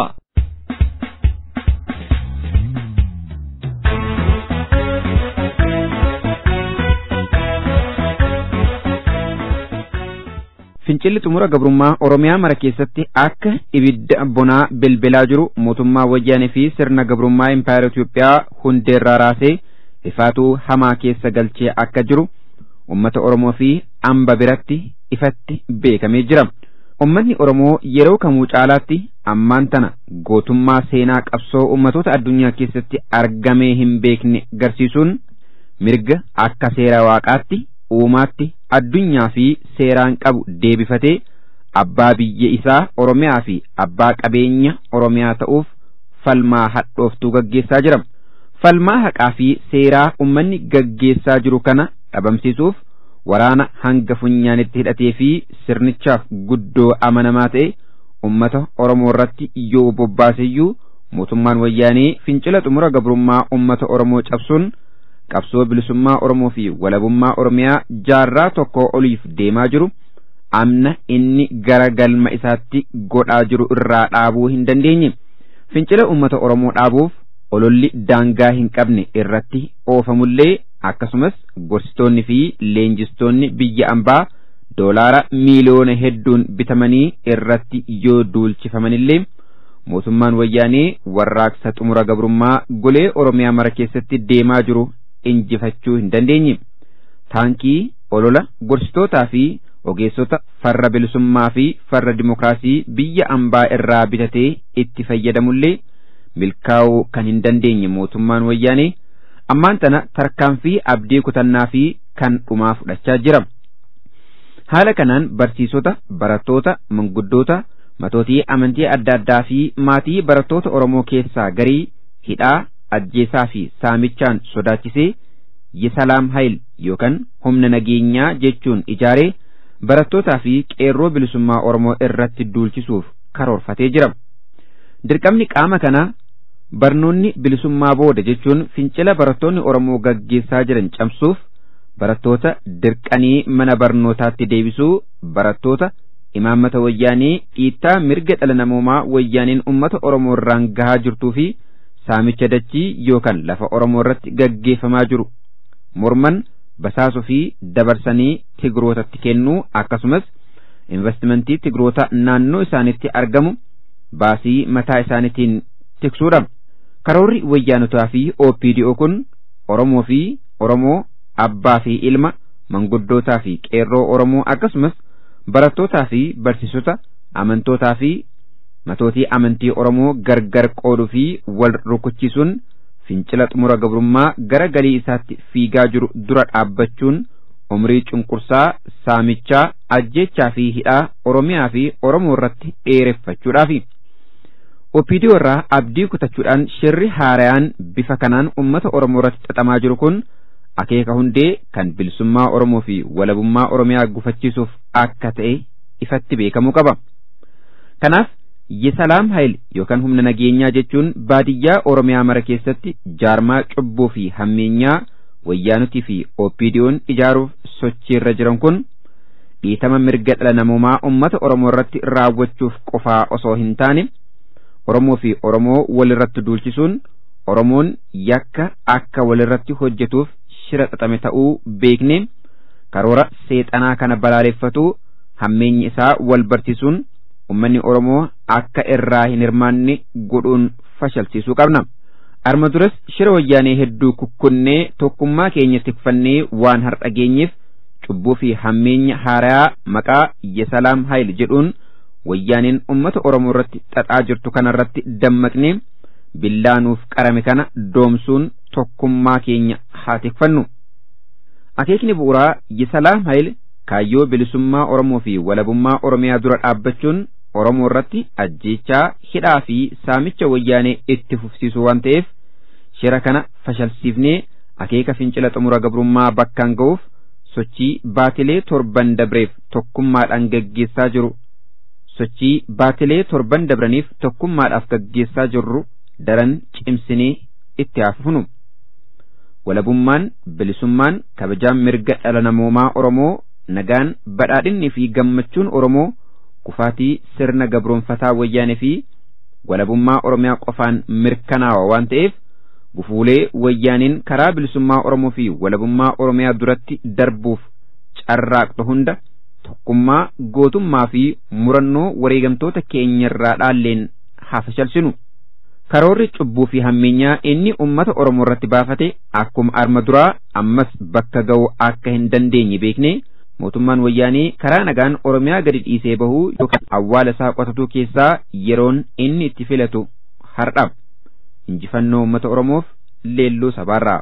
fincilli xumura gabrummaa oromiyaa mara keessatti akka ibidda bonaa bilbilaa jiru mootummaa wayyaanee fi sirna gabrummaa impaayera Itoophiyaa hundeerraa raasee ifaatuu hamaa keessa galchee akka jiru ummata oromoo fi amba biratti ifatti beekamee jira ummanni oromoo yeroo kamuu caalaatti ammaan tana gootummaa seenaa qabsoo ummatoota addunyaa keessatti argamee hin beekne garsiisuun mirga akka seera waaqaatti uumaatti addunyaa fi seeraan qabu deebifatee abbaa biyya isaa oromiyaa fi abbaa qabeenya oromiyaa ta'uuf falmaa hadhooftuu gaggeessaa jira falmaa haqaa fi seeraa ummanni gaggeessaa jiru kana dhabamsiisuuf waraana hanga funyaanitti hidhatee fi sirnichaaf guddoo amanamaa ta'e ummata oromoo irratti yoo bobbaaseyyuu mootummaan wayyaanee fincila xumura gabrummaa ummata oromoo cabsuun qabsoo bilisummaa oromoo fi walabummaa oromiyaa jaarraa tokko oliif deemaa jiru amna inni gara galma isaatti godhaa jiru irraa dhaabuu hin dandeenye fincila ummata oromoo dhaabuuf ololli daangaa hin qabne irratti oofamullee akkasumas gorsitoonni fi leenjistoonni biyya ambaa doolaara miiliyoona hedduun bitamanii irratti yoo duulchifamanillee mootummaan wayyaanee warraaqsa xumura gabrummaa golee oromiyaa mara keessatti deemaa jiru injifachuu hin dandeenye taankii olola gorsitootaa fi ogeessota farra bilisummaa fi farra dimokiraasii biyya ambaa irraa bitatee itti fayyadamullee milkaa'uu kan hin dandeenye mootummaan wayyaanee ammaan tana tarkaanfii abdii kutannaa fi kan dhumaa fudhachaa jira. Haala kanaan barsiisota, barattoota, manguddoota, matootii amantii adda addaa fi maatii barattoota Oromoo keessaa garii hidhaa, ajjeesaa fi saamichaan sodaachisee Yisalaam Hayil yookaan humna nageenyaa jechuun ijaaree barattootaa fi qeerroo bilisummaa Oromoo irratti duulchisuuf karoorfatee jira. Dirqamni qaama kanaa barnoonni bilisummaa booda jechuun fincila barattoonni Oromoo gaggeessaa jiran cabsuuf barattoota dirqanii mana barnootaatti deebisuu barattoota imaammata wayyaanee dhiittaa mirga dhala namoomaa wayyaaneen ummata Oromoo irraan gahaa jirtuu fi saamicha dachii yookaan lafa Oromoo irratti gaggeeffamaa jiru morman basaasuu fi dabarsanii tigrootatti kennuu akkasumas investimentii tigroota naannoo isaanitti argamu baasii mataa isaaniitiin tiksuudha. Karoorri wayyaanotaa fi OPDO kun Oromoo fi Oromoo abbaa fi ilma manguddootaa fi qeerroo Oromoo akkasumas barattootaa fi barsiisota amantootaa fi matootii amantii Oromoo gargar qooduu fi wal rukuchisuun fincila xumura gabrummaa gara galii isaatti fiigaa jiru dura dhaabbachuun umrii cunqursaa saamichaa ajjechaa fi hidhaa Oromiyaa fi Oromoo irratti dheereffachuudhaafi. OPDO irraa abdii kutachuudhaan shirri haarayaan bifa kanaan ummata Oromoo irratti xaxamaa jiru kun akeeka hundee kan bilisummaa Oromoo fi walabummaa Oromiyaa gufachiisuuf akka ta'e ifatti beekamuu qaba. Kanaaf Yisalaam Hayil yookaan humna nageenyaa jechuun baadiyyaa Oromiyaa mara keessatti jaarmaa cubbuu fi hammeenyaa wayyaanotii fi OPDO'n ijaaruuf sochiirra jiran kun dhiitama mirga dhala namoomaa ummata Oromoo irratti raawwachuuf qofaa osoo hin taane Oromoo fi Oromoo walirratti duulchisuun Oromoon yakka akka walirratti hojjetuuf shira xaxame ta'uu beekne karoora seexanaa kana balaaleffatu hammeenyi isaa wal barsiisuun ummanni Oromoo akka irraa hin hirmaanne godhuun fashalsiisuu qabna. Arma duras shira wayyaanee hedduu kukkunnee tokkummaa keenya tikfannee waan har'a geenyeef cubbuu fi hammeenya haarayaa maqaa Yesalaam Hayil jedhuun wayyaaneen ummata Oromoo irratti xaxaa jirtu kanarratti dammaqnee billaanuuf qarame kana doomsuun tokkummaa keenya haa tikfannu. Akeekni bu'uuraa Yesalaam Hayil kaayyoo bilisummaa Oromoo fi walabummaa Oromiyaa dura dhaabbachuun Oromoo irratti ajjeechaa hidhaa fi saamicha wayyaanee itti fufsiisu waan ta'eef shira kana fashalsiifnee akeeka fincila xumura gabrummaa bakkaan ga'uuf sochii baatilee torban dabreef tokkummaadhaan gaggeessaa jiru sochii baatilee torban dabraniif tokkummaadhaaf gaggeessaa jirru daran cimsinee itti haafufnu. Walabummaan bilisummaan kabajaan mirga dhala namoomaa Oromoo nagaan badhaadhinnii fi gammachuun Oromoo kufaatii sirna gabroonfataa wayyaanee fi walabummaa Oromiyaa qofaan mirkanaawa waan ta'eef gufuulee wayyaaniin karaa bilisummaa Oromoo fi walabummaa Oromiyaa duratti darbuuf carraaqxu hunda tokkummaa gootummaa fi murannoo wareegamtoota keenyarraa dhaalleen haa fashalsinu. Karoorri cubbuu fi hammeenyaa inni ummata Oromoo irratti baafate akkuma arma duraa ammas bakka ga'u akka hin dandeenye beeknee mootummaan wayyaanee karaa nagaan oromiyaa gadi dhiisee bahuu yookaan awwaala isaa qotatuu keessaa yeroon inni itti filatu har'a injifannoo uummata oromoof leelluu sabaarraa.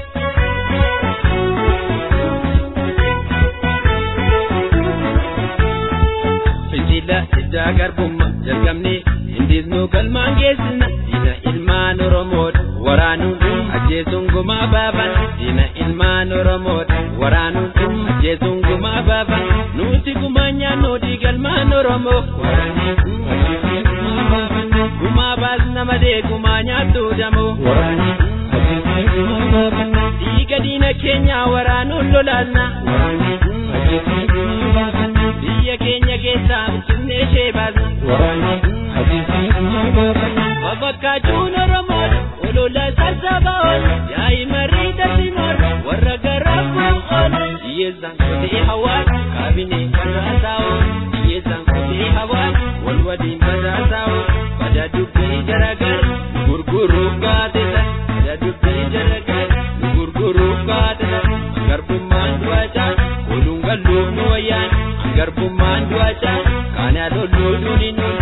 fincila iddaa garbummaa jalqabne hindisnuu galmaan geessina diina ilmaan oromoodha waraanuun ajjeesuun gumaa baafan diina ilmaan oromoodha waraanuun ajjeesuun gumaa baafan nuti gumaa nyaannoodhi galmaan oromoo gumaa baasna malee gumaa nyaattu damoo dhiiga diina keenyaa waraanuun lolaasna biyya keenya keessaa bichinnee ishee baasna babakkaachuun oromoodha olola sassaaba'oon yaa'i marii daldinoon warra garaa bu'oon hiyyeessaan kutee hawaan kaabinee badhaasaa'oon hiyyeessaan kutee hawaan wal waliin badhaasaa'oon bada dubbii garagar gurguruuf gaazexan bada dubbii garagar gurguruuf gaazexan garbummaan du'achaa oduun galluuf nu wayyaan garbummaan du'achaa kaanaa lolluu nuni nuni.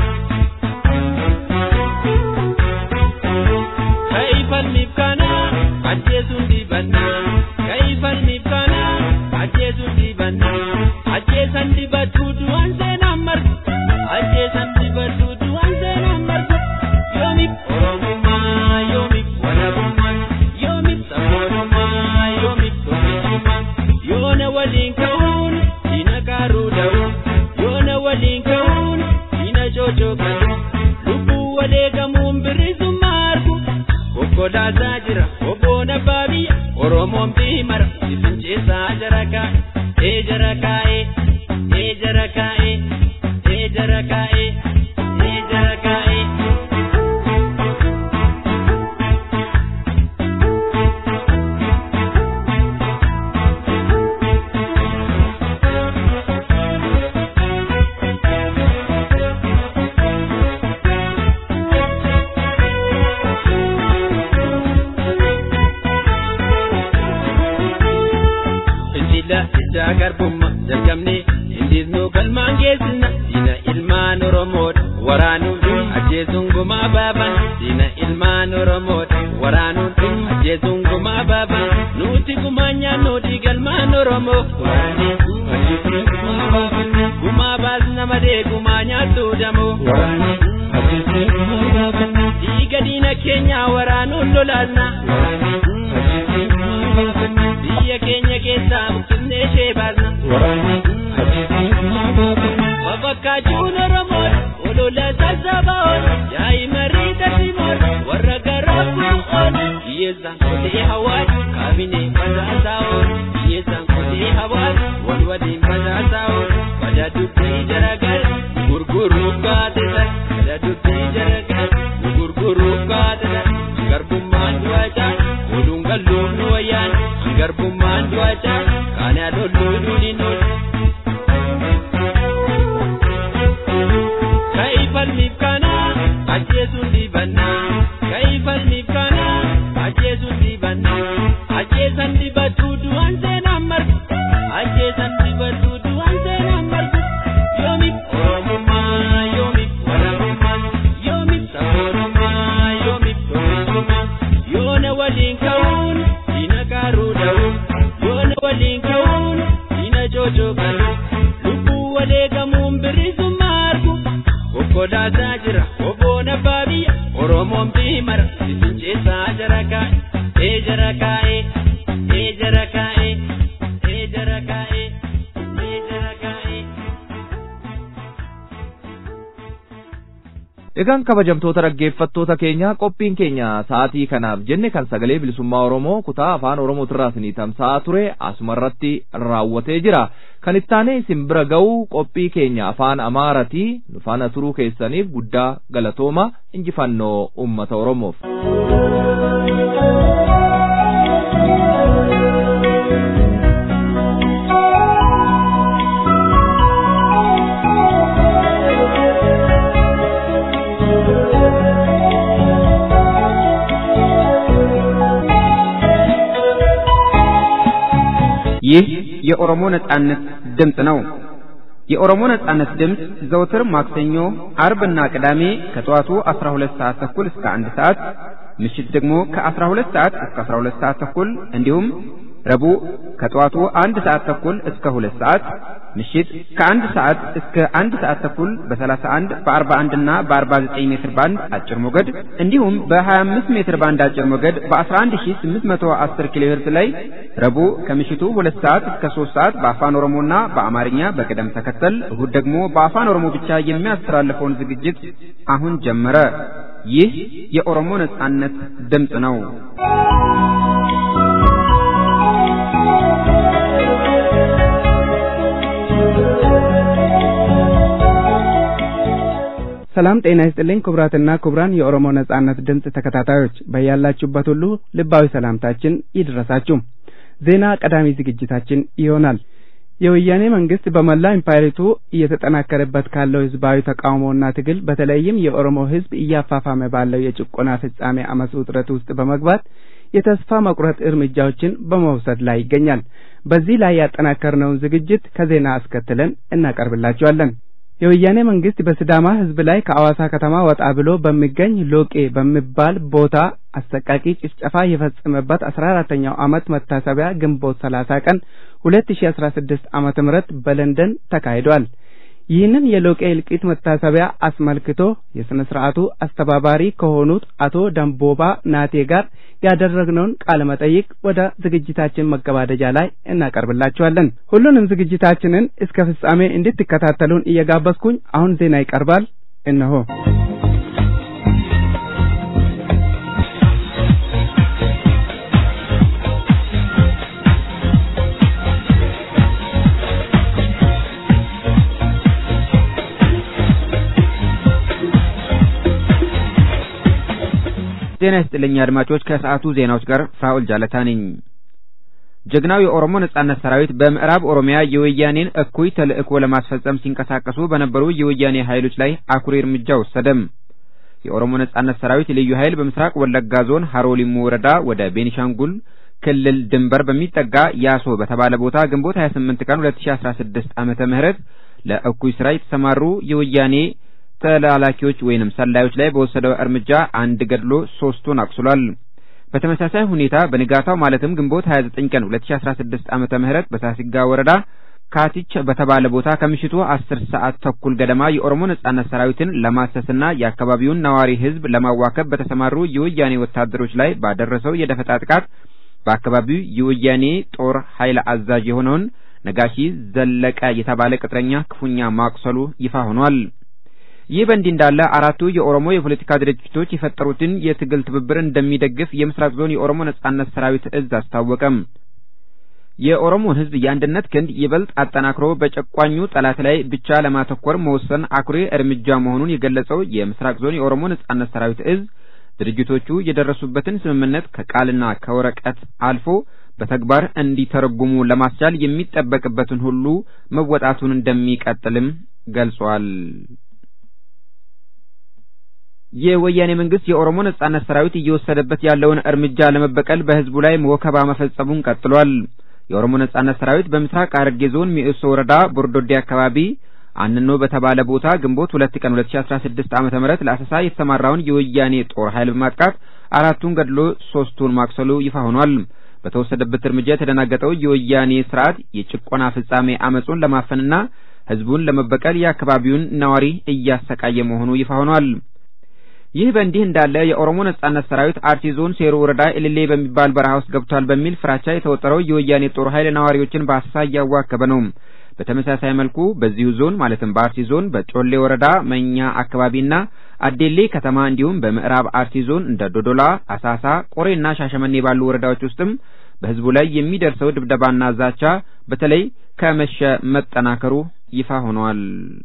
Kaifalmiif kana ajjeesuun dibannaa kaifalmiif kana ajjeesuun dibannaa ajjeesan dibatuu du'aan seenaan marga ajjeesan dibatuu du'aan seenaan marga yoomiif oromummaa yoomiif walabummaa yoomiif sabboonummaa yoomiif tokkichummaa yoona waliin ka'uun diina qaaruu da'u yoona waliin ka'uun diina cocoqatu lubbuu waleegamuun birisummaa argu kokkolaasaa jira obboon abbaa biyya oromoon biimara ifinceessaa jara kaa'e ee jara kaa'e ee jara kaa'e ee jara kaa'e ee jara kaa'e. fincila iddaa garbummaa jalqabne hindisnuu galmaan geessina diina ilmaan oromoodha waraanuun ajjeesuun gumaa baafan diina ilmaan oromoodha waraanuun ajjeesuun gumaa baafan nuti gumaa nyaannoodhi galmaan oromoo gumaa baasna malee gumaa nyaattu damoo dhiiga diina keenyaa waraanuun lolaasna biyya keenya keessaa bichinnee ishee baasna babakkaachuun oromoodha olola sassaaba'oon yaa'i marii daldinoon warra garaa bu'oon hiyyeessaan kutee hawaan kaabinee badhaasaa'oon hiyyeessaan kutee hawaan wal waliin badhaasaa'oon bada dubbii jaragar gurguruuf gaazexan bada dubbii jaragar gurguruuf gaazexan garbummaan du'achaa oduun galluuf nu wayyaan garbummaan du'achaa kaanaa lolluu nuni nuni. Kaifalmiif kana ajjeesuun dibannaa kaifalmiif kana ajjeesuun dibannaa ajjeesan dibatuu du'aan seenaan marga ajjeesan dibatuu du'aan seenaan marga yoomiif oromummaa yoomiif walabummaa yoomiif sabboonummaa yoomiif tokkichummaa yoona waliin ka'uun diina qaaruu da'u yoona waliin ka'uun diina cocoqatu lubbuu waleegamuun birisummaa argu kokkolaasaa jira obboon abbaa biyya oromoon biimara ifinceessaa jara kaa'e ee jara kaa'e ee jara kaa'e ee jara kaa'e ee jara kaa'e. Egaan kabajamtoota dhaggeeffattoota keenya qophiin keenya sa'aatii kanaaf jenne kan sagalee bilisummaa Oromoo kutaa afaan Oromootirraa isinii tamsa'aa ture asuma irratti raawwatee jira. Kan ittaanee isin bira ga'u qophii keenya afaan Amaaratii nu faana turuu keessaniif guddaa galatooma injifannoo uummata Oromoof. ይህ የኦሮሞ ነጻነት ድምፅ ነው። የኦሮሞ ነጻነት ድምፅ ዘውትር ማክሰኞ፣ አርብና ቅዳሜ ከጠዋቱ 12 ሰዓት ተኩል እስከ 1 ሰዓት፣ ምሽት ደግሞ ከ12 ሰዓት እስከ 12 ሰዓት ተኩል እንዲሁም ረቡዕ ከጠዋቱ አንድ ሰዓት ተኩል እስከ ሁለት ሰዓት ምሽት ከአንድ ሰዓት እስከ አንድ ሰዓት ተኩል በ31 በ41 እና በ49 ሜትር ባንድ አጭር ሞገድ እንዲሁም በ25 ሜትር ባንድ አጭር ሞገድ በ11810 ኪሎ ሄርዝ ላይ ረቡዕ ከምሽቱ ሁለት ሰዓት እስከ 3 ሰዓት በአፋን ኦሮሞና በአማርኛ በቅደም ተከተል እሁድ ደግሞ በአፋን ኦሮሞ ብቻ የሚያስተላልፈውን ዝግጅት አሁን ጀመረ። ይህ የኦሮሞ ነጻነት ድምፅ ነው። ሰላም ጤና ይስጥልኝ ክቡራትና ክቡራን የኦሮሞ ነጻነት ድምፅ ተከታታዮች በያላችሁበት ሁሉ ልባዊ ሰላምታችን ይድረሳችሁ። ዜና ቀዳሚ ዝግጅታችን ይሆናል። የወያኔ መንግስት በመላ ኢምፓየሪቱ እየተጠናከረበት ካለው ህዝባዊ ተቃውሞና ትግል በተለይም የኦሮሞ ህዝብ እያፋፋመ ባለው የጭቆና ፍጻሜ አመፅ ውጥረት ውስጥ በመግባት የተስፋ መቁረጥ እርምጃዎችን በመውሰድ ላይ ይገኛል። በዚህ ላይ ያጠናከርነውን ዝግጅት ከዜና አስከትለን እናቀርብላችኋለን። የወያኔ መንግስት በሲዳማ ህዝብ ላይ ከአዋሳ ከተማ ወጣ ብሎ በሚገኝ ሎቄ በሚባል ቦታ አሰቃቂ ጭፍጨፋ የፈጸመበት አስራ አራተኛው ዓመት መታሰቢያ ግንቦት ሰላሳ ቀን ሁለት ሺ አስራ ስድስት ዓመተ ምህረት በለንደን ተካሂዷል። ይህንን የሎቄ እልቂት መታሰቢያ አስመልክቶ የሥነ ሥርዓቱ አስተባባሪ ከሆኑት አቶ ደንቦባ ናቴ ጋር ያደረግነውን ቃለ መጠይቅ ወደ ዝግጅታችን መገባደጃ ላይ እናቀርብላችኋለን። ሁሉንም ዝግጅታችንን እስከ ፍጻሜ እንድትከታተሉን እየጋበዝኩኝ አሁን ዜና ይቀርባል። እነሆ ጤና ይስጥልኝ አድማጮች፣ ከሰዓቱ ዜናዎች ጋር ፍራኦል ጃለታ ነኝ። ጀግናው የኦሮሞ ነጻነት ሰራዊት በምዕራብ ኦሮሚያ የወያኔን እኩይ ተልእኮ ለማስፈጸም ሲንቀሳቀሱ በነበሩ የወያኔ ኃይሎች ላይ አኩሪ እርምጃ ወሰደም። የኦሮሞ ነጻነት ሰራዊት ልዩ ኃይል በምስራቅ ወለጋ ዞን ሀሮ ሊሙ ወረዳ ወደ ቤኒሻንጉል ክልል ድንበር በሚጠጋ ያሶ በተባለ ቦታ ግንቦት 28 ቀን 2016 ዓመተ ምህረት ለእኩይ ስራ የተሰማሩ የወያኔ ተላላኪዎች ወይንም ሰላዮች ላይ በወሰደው እርምጃ አንድ ገድሎ ሶስቱን አቁስሏል። በተመሳሳይ ሁኔታ በንጋታው ማለትም ግንቦት 29 ቀን 2016 ዓመተ ምህረት በሳሲጋ ወረዳ ካቲች በተባለ ቦታ ከምሽቱ 10 ሰዓት ተኩል ገደማ የኦሮሞ ነጻነት ሰራዊትን ለማሰስና የአካባቢውን ነዋሪ ሕዝብ ለማዋከብ በተሰማሩ የወያኔ ወታደሮች ላይ ባደረሰው የደፈጣ ጥቃት በአካባቢው የወያኔ ጦር ኃይል አዛዥ የሆነውን ነጋሺ ዘለቀ የተባለ ቅጥረኛ ክፉኛ ማቁሰሉ ይፋ ሆኗል። ይህ በእንዲህ እንዳለ አራቱ የኦሮሞ የፖለቲካ ድርጅቶች የፈጠሩትን የትግል ትብብር እንደሚደግፍ የምስራቅ ዞን የኦሮሞ ነጻነት ሰራዊት እዝ አስታወቀም። የኦሮሞን ሕዝብ የአንድነት ክንድ ይበልጥ አጠናክሮ በጨቋኙ ጠላት ላይ ብቻ ለማተኮር መወሰን አኩሪ እርምጃ መሆኑን የገለጸው የምስራቅ ዞን የኦሮሞ ነጻነት ሰራዊት እዝ ድርጅቶቹ የደረሱበትን ስምምነት ከቃልና ከወረቀት አልፎ በተግባር እንዲተረጉሙ ለማስቻል የሚጠበቅበትን ሁሉ መወጣቱን እንደሚቀጥልም ገልጿል። የወያኔ መንግስት የኦሮሞ ነጻነት ሰራዊት እየወሰደበት ያለውን እርምጃ ለመበቀል በህዝቡ ላይ ወከባ መፈጸሙን ቀጥሏል። የኦሮሞ ነጻነት ሰራዊት በምስራቅ ሐረርጌ ዞን ሚኤሶ ወረዳ ቦርዶዴ አካባቢ አንኖ በተባለ ቦታ ግንቦት ሁለት ቀን 2016 ዓመተ ምህረት ለአሰሳ የተሰማራውን የወያኔ ጦር ኃይል በማጥቃት አራቱን ገድሎ ሶስቱን ማቁሰሉ ይፋ ሆኗል። በተወሰደበት እርምጃ የተደናገጠው የወያኔ ስርዓት የጭቆና ፍጻሜ አመጹን ለማፈንና ህዝቡን ለመበቀል የአካባቢውን ነዋሪ እያሰቃየ መሆኑ ይፋ ሆኗል። ይህ በእንዲህ እንዳለ የኦሮሞ ነጻነት ሰራዊት አርሲ ዞን ሴሩ ወረዳ ኤልሌ በሚባል በረሃ ውስጥ ገብቷል በሚል ፍራቻ የተወጠረው የወያኔ ጦር ኃይል ነዋሪዎችን በአሰሳ እያዋከበ ነው። በተመሳሳይ መልኩ በዚሁ ዞን ማለትም በአርሲ ዞን በጮሌ ወረዳ መኛ አካባቢና አዴሌ ከተማ እንዲሁም በምዕራብ አርሲ ዞን እንደ ዶዶላ፣ አሳሳ፣ ቆሬና ሻሸመኔ ባሉ ወረዳዎች ውስጥም በህዝቡ ላይ የሚደርሰው ድብደባና ዛቻ በተለይ ከመሸ መጠናከሩ ይፋ ሆኗል።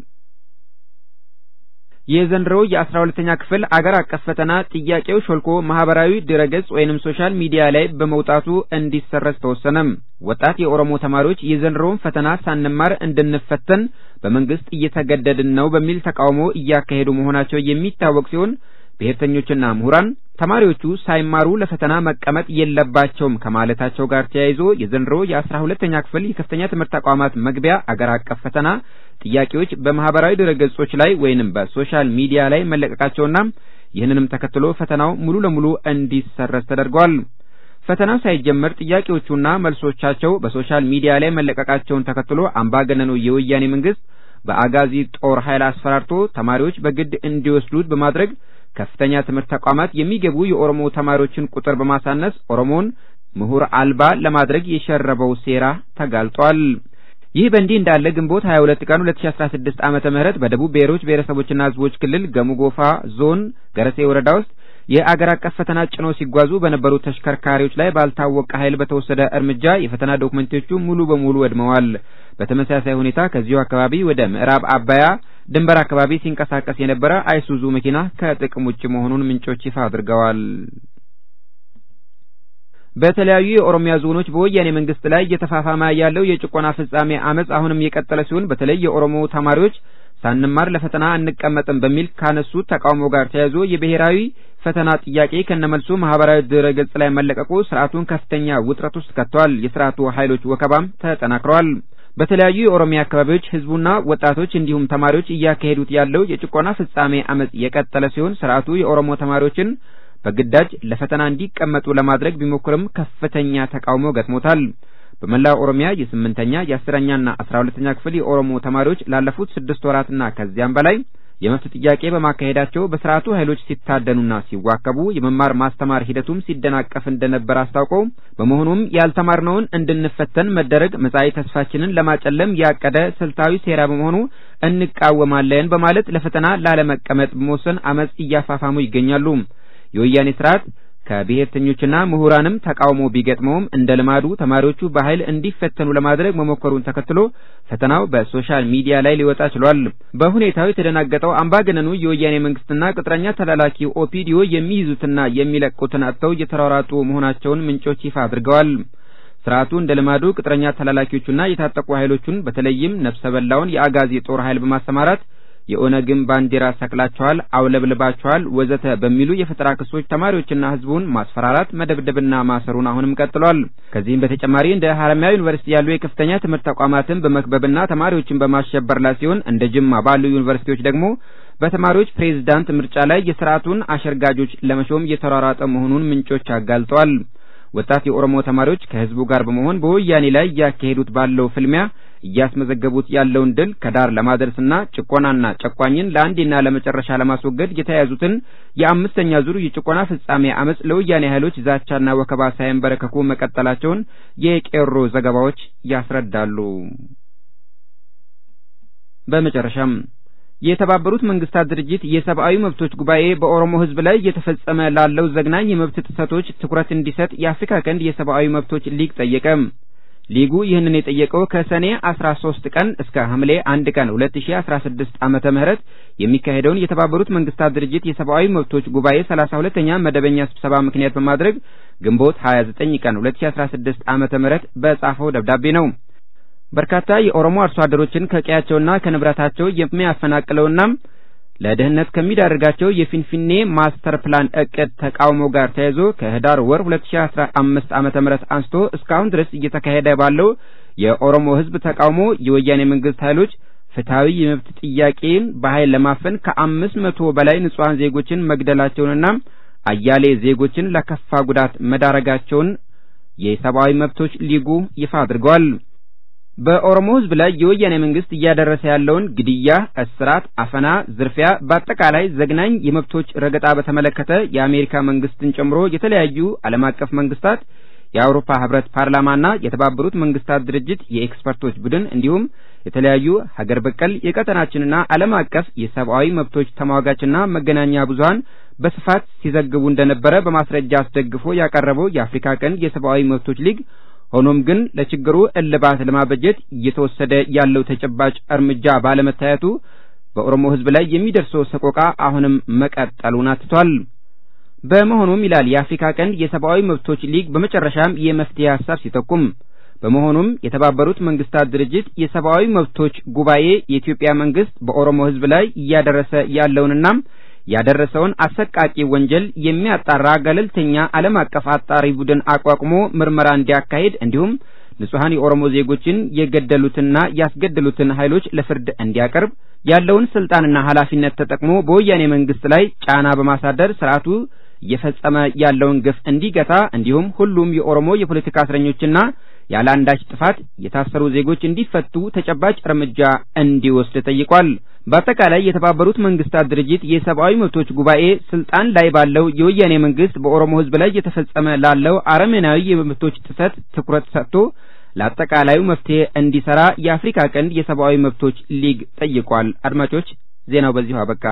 የዘንድሮው የአስራ ሁለተኛ ክፍል አገር አቀፍ ፈተና ጥያቄው ሾልኮ ማህበራዊ ድረገጽ ወይንም ሶሻል ሚዲያ ላይ በመውጣቱ እንዲሰረዝ ተወሰነም። ወጣት የኦሮሞ ተማሪዎች የዘንድሮውን ፈተና ሳንማር እንድንፈተን በመንግስት እየተገደድን ነው በሚል ተቃውሞ እያካሄዱ መሆናቸው የሚታወቅ ሲሆን ብሔርተኞችና ምሁራን ተማሪዎቹ ሳይማሩ ለፈተና መቀመጥ የለባቸውም ከማለታቸው ጋር ተያይዞ የዘንድሮ የአስራ ሁለተኛ ክፍል የከፍተኛ ትምህርት ተቋማት መግቢያ አገር አቀፍ ፈተና ጥያቄዎች በማህበራዊ ድረገጾች ላይ ወይንም በሶሻል ሚዲያ ላይ መለቀቃቸውና ይህንንም ተከትሎ ፈተናው ሙሉ ለሙሉ እንዲሰረዝ ተደርጓል። ፈተናው ሳይጀመር ጥያቄዎቹና መልሶቻቸው በሶሻል ሚዲያ ላይ መለቀቃቸውን ተከትሎ አምባገነኑ የወያኔ መንግስት በአጋዚ ጦር ኃይል አስፈራርቶ ተማሪዎች በግድ እንዲወስዱት በማድረግ ከፍተኛ ትምህርት ተቋማት የሚገቡ የኦሮሞ ተማሪዎችን ቁጥር በማሳነስ ኦሮሞን ምሁር አልባ ለማድረግ የሸረበው ሴራ ተጋልጧል። ይህ በእንዲህ እንዳለ ግንቦት 22 ቀን 2016 ዓመተ ምህረት በደቡብ ብሔሮች ብሔረሰቦችና ሕዝቦች ክልል ገሙ ጎፋ ዞን ገረሴ ወረዳ ውስጥ የአገር አቀፍ ፈተና ጭነው ሲጓዙ በነበሩ ተሽከርካሪዎች ላይ ባልታወቀ ኃይል በተወሰደ እርምጃ የፈተና ዶክመንቶቹ ሙሉ በሙሉ ወድመዋል። በተመሳሳይ ሁኔታ ከዚሁ አካባቢ ወደ ምዕራብ አባያ ድንበር አካባቢ ሲንቀሳቀስ የነበረ አይሱዙ መኪና ከጥቅም ውጭ መሆኑን ምንጮች ይፋ አድርገዋል። በተለያዩ የኦሮሚያ ዞኖች በወያኔ መንግስት ላይ እየተፋፋመ ያለው የጭቆና ፍጻሜ አመጽ አሁንም የቀጠለ ሲሆን በተለይ የኦሮሞ ተማሪዎች ሳንማር ለፈተና አንቀመጥም በሚል ካነሱት ተቃውሞ ጋር ተያይዞ የብሔራዊ ፈተና ጥያቄ ከነመልሱ ማህበራዊ ድረገጽ ላይ መለቀቁ ስርዓቱን ከፍተኛ ውጥረት ውስጥ ከቷል። የስርዓቱ ኃይሎች ወከባም ተጠናክረዋል። በተለያዩ የኦሮሚያ አካባቢዎች ህዝቡና ወጣቶች እንዲሁም ተማሪዎች እያካሄዱት ያለው የጭቆና ፍጻሜ አመጽ የቀጠለ ሲሆን ስርዓቱ የኦሮሞ ተማሪዎችን በግዳጅ ለፈተና እንዲቀመጡ ለማድረግ ቢሞክርም ከፍተኛ ተቃውሞ ገጥሞታል። በመላው ኦሮሚያ የስምንተኛ የአስረኛና አስራ ሁለተኛ ክፍል የኦሮሞ ተማሪዎች ላለፉት ስድስት ወራትና ከዚያም በላይ የመብት ጥያቄ በማካሄዳቸው በስርዓቱ ኃይሎች ሲታደኑና ሲዋከቡ የመማር ማስተማር ሂደቱም ሲደናቀፍ እንደነበር አስታውቀው በመሆኑም ያልተማርነውን እንድንፈተን መደረግ መጻኢ ተስፋችንን ለማጨለም ያቀደ ስልታዊ ሴራ በመሆኑ እንቃወማለን በማለት ለፈተና ላለመቀመጥ በመወሰን አመጽ እያፋፋሙ ይገኛሉ። የወያኔ ስርዓት ከብሔርተኞችና ምሁራንም ተቃውሞ ቢገጥመውም እንደ ልማዱ ተማሪዎቹ በኃይል እንዲፈተኑ ለማድረግ መሞከሩን ተከትሎ ፈተናው በሶሻል ሚዲያ ላይ ሊወጣ ችሏል። በሁኔታው የተደናገጠው አምባገነኑ የወያኔ መንግስትና ቅጥረኛ ተላላኪ ኦፒዲዮ የሚይዙትና የሚለቁትን አጥተው እየተሯሯጡ መሆናቸውን ምንጮች ይፋ አድርገዋል። ስርዓቱ እንደ ልማዱ ቅጥረኛ ተላላኪዎቹና የታጠቁ ኃይሎቹን በተለይም ነፍሰ በላውን የአጋዚ ጦር ኃይል በማሰማራት የኦነግን ባንዲራ ሰቅላቸዋል፣ አውለብልባቸዋል፣ ወዘተ በሚሉ የፈጠራ ክሶች ተማሪዎችና ህዝቡን ማስፈራራት፣ መደብደብና ማሰሩን አሁንም ቀጥሏል። ከዚህም በተጨማሪ እንደ ሀረማያ ዩኒቨርሲቲ ያሉ የከፍተኛ ትምህርት ተቋማትን በመክበብና ተማሪዎችን በማሸበር ላይ ሲሆን እንደ ጅማ ባሉ ዩኒቨርሲቲዎች ደግሞ በተማሪዎች ፕሬዝዳንት ምርጫ ላይ የስርዓቱን አሸርጋጆች ለመሾም እየተሯሯጠ መሆኑን ምንጮች አጋልጠዋል። ወጣት የኦሮሞ ተማሪዎች ከህዝቡ ጋር በመሆን በወያኔ ላይ እያካሄዱት ባለው ፍልሚያ እያስመዘገቡት ያለውን ድል ከዳር ለማድረስና ጭቆናና ጨቋኝን ለአንዴና ለመጨረሻ ለማስወገድ የተያያዙትን የአምስተኛ ዙር የጭቆና ፍጻሜ አመጽ ለወያኔ ኃይሎች ዛቻና ወከባ ሳይንበረከኩ መቀጠላቸውን የቄሮ ዘገባዎች ያስረዳሉ። በመጨረሻም የተባበሩት መንግስታት ድርጅት የሰብአዊ መብቶች ጉባኤ በኦሮሞ ህዝብ ላይ እየተፈጸመ ላለው ዘግናኝ የመብት ጥሰቶች ትኩረት እንዲሰጥ የአፍሪካ ቀንድ የሰብአዊ መብቶች ሊግ ጠየቀ። ሊጉ ይህንን የጠየቀው ከሰኔ 13 ቀን እስከ ሐምሌ 1 ቀን 2016 ዓመተ ምህረት የሚካሄደውን የተባበሩት መንግስታት ድርጅት የሰብአዊ መብቶች ጉባኤ 32ኛ መደበኛ ስብሰባ ምክንያት በማድረግ ግንቦት 29 ቀን 2016 ዓመተ ምህረት በጻፈው ደብዳቤ ነው። በርካታ የኦሮሞ አርሶ አደሮችን ከቀያቸውና ከንብረታቸው የሚያፈናቅለውና ለድህነት ከሚዳርጋቸው የፊንፊኔ ማስተር ፕላን እቅድ ተቃውሞ ጋር ተያይዞ ከህዳር ወር 2015 ዓመተ ምህረት አንስቶ እስካሁን ድረስ እየተካሄደ ባለው የኦሮሞ ህዝብ ተቃውሞ የወያኔ መንግስት ኃይሎች ፍትሐዊ የመብት ጥያቄን በኃይል ለማፈን ከአምስት መቶ በላይ ንጹሐን ዜጎችን መግደላቸውንና አያሌ ዜጎችን ለከፋ ጉዳት መዳረጋቸውን የሰብአዊ መብቶች ሊጉ ይፋ አድርገዋል። በኦሮሞ ህዝብ ላይ የወያኔ መንግስት እያደረሰ ያለውን ግድያ፣ እስራት፣ አፈና፣ ዝርፊያ፣ በአጠቃላይ ዘግናኝ የመብቶች ረገጣ በተመለከተ የአሜሪካ መንግስትን ጨምሮ የተለያዩ ዓለም አቀፍ መንግስታት፣ የአውሮፓ ህብረት ፓርላማና የተባበሩት መንግስታት ድርጅት የኤክስፐርቶች ቡድን እንዲሁም የተለያዩ ሀገር በቀል የቀጠናችንና ዓለም አቀፍ የሰብአዊ መብቶች ተሟጋችና መገናኛ ብዙሃን በስፋት ሲዘግቡ እንደነበረ በማስረጃ አስደግፎ ያቀረበው የአፍሪካ ቀንድ የሰብአዊ መብቶች ሊግ ሆኖም ግን ለችግሩ እልባት ለማበጀት እየተወሰደ ያለው ተጨባጭ እርምጃ ባለመታየቱ በኦሮሞ ህዝብ ላይ የሚደርሰው ሰቆቃ አሁንም መቀጠሉን አትቷል። በመሆኑም ይላል የአፍሪካ ቀንድ የሰብአዊ መብቶች ሊግ በመጨረሻም የመፍትሄ ሀሳብ ሲጠቁም በመሆኑም የተባበሩት መንግስታት ድርጅት የሰብአዊ መብቶች ጉባኤ የኢትዮጵያ መንግስት በኦሮሞ ህዝብ ላይ እያደረሰ ያለውንና ያደረሰውን አሰቃቂ ወንጀል የሚያጣራ ገለልተኛ ዓለም አቀፍ አጣሪ ቡድን አቋቁሞ ምርመራ እንዲያካሂድ እንዲሁም ንጹሐን የኦሮሞ ዜጎችን የገደሉትና ያስገደሉትን ኃይሎች ለፍርድ እንዲያቀርብ ያለውን ስልጣንና ኃላፊነት ተጠቅሞ በወያኔ መንግስት ላይ ጫና በማሳደር ስርዓቱ እየፈጸመ ያለውን ግፍ እንዲገታ እንዲሁም ሁሉም የኦሮሞ የፖለቲካ እስረኞችና ያለ አንዳች ጥፋት የታሰሩ ዜጎች እንዲፈቱ ተጨባጭ እርምጃ እንዲወስድ ጠይቋል። በአጠቃላይ የተባበሩት መንግስታት ድርጅት የሰብአዊ መብቶች ጉባኤ ስልጣን ላይ ባለው የወያኔ መንግስት በኦሮሞ ሕዝብ ላይ የተፈጸመ ላለው አረመኔያዊ የመብቶች ጥሰት ትኩረት ሰጥቶ ለአጠቃላዩ መፍትሄ እንዲሰራ የአፍሪካ ቀንድ የሰብአዊ መብቶች ሊግ ጠይቋል። አድማጮች፣ ዜናው በዚሁ አበቃ።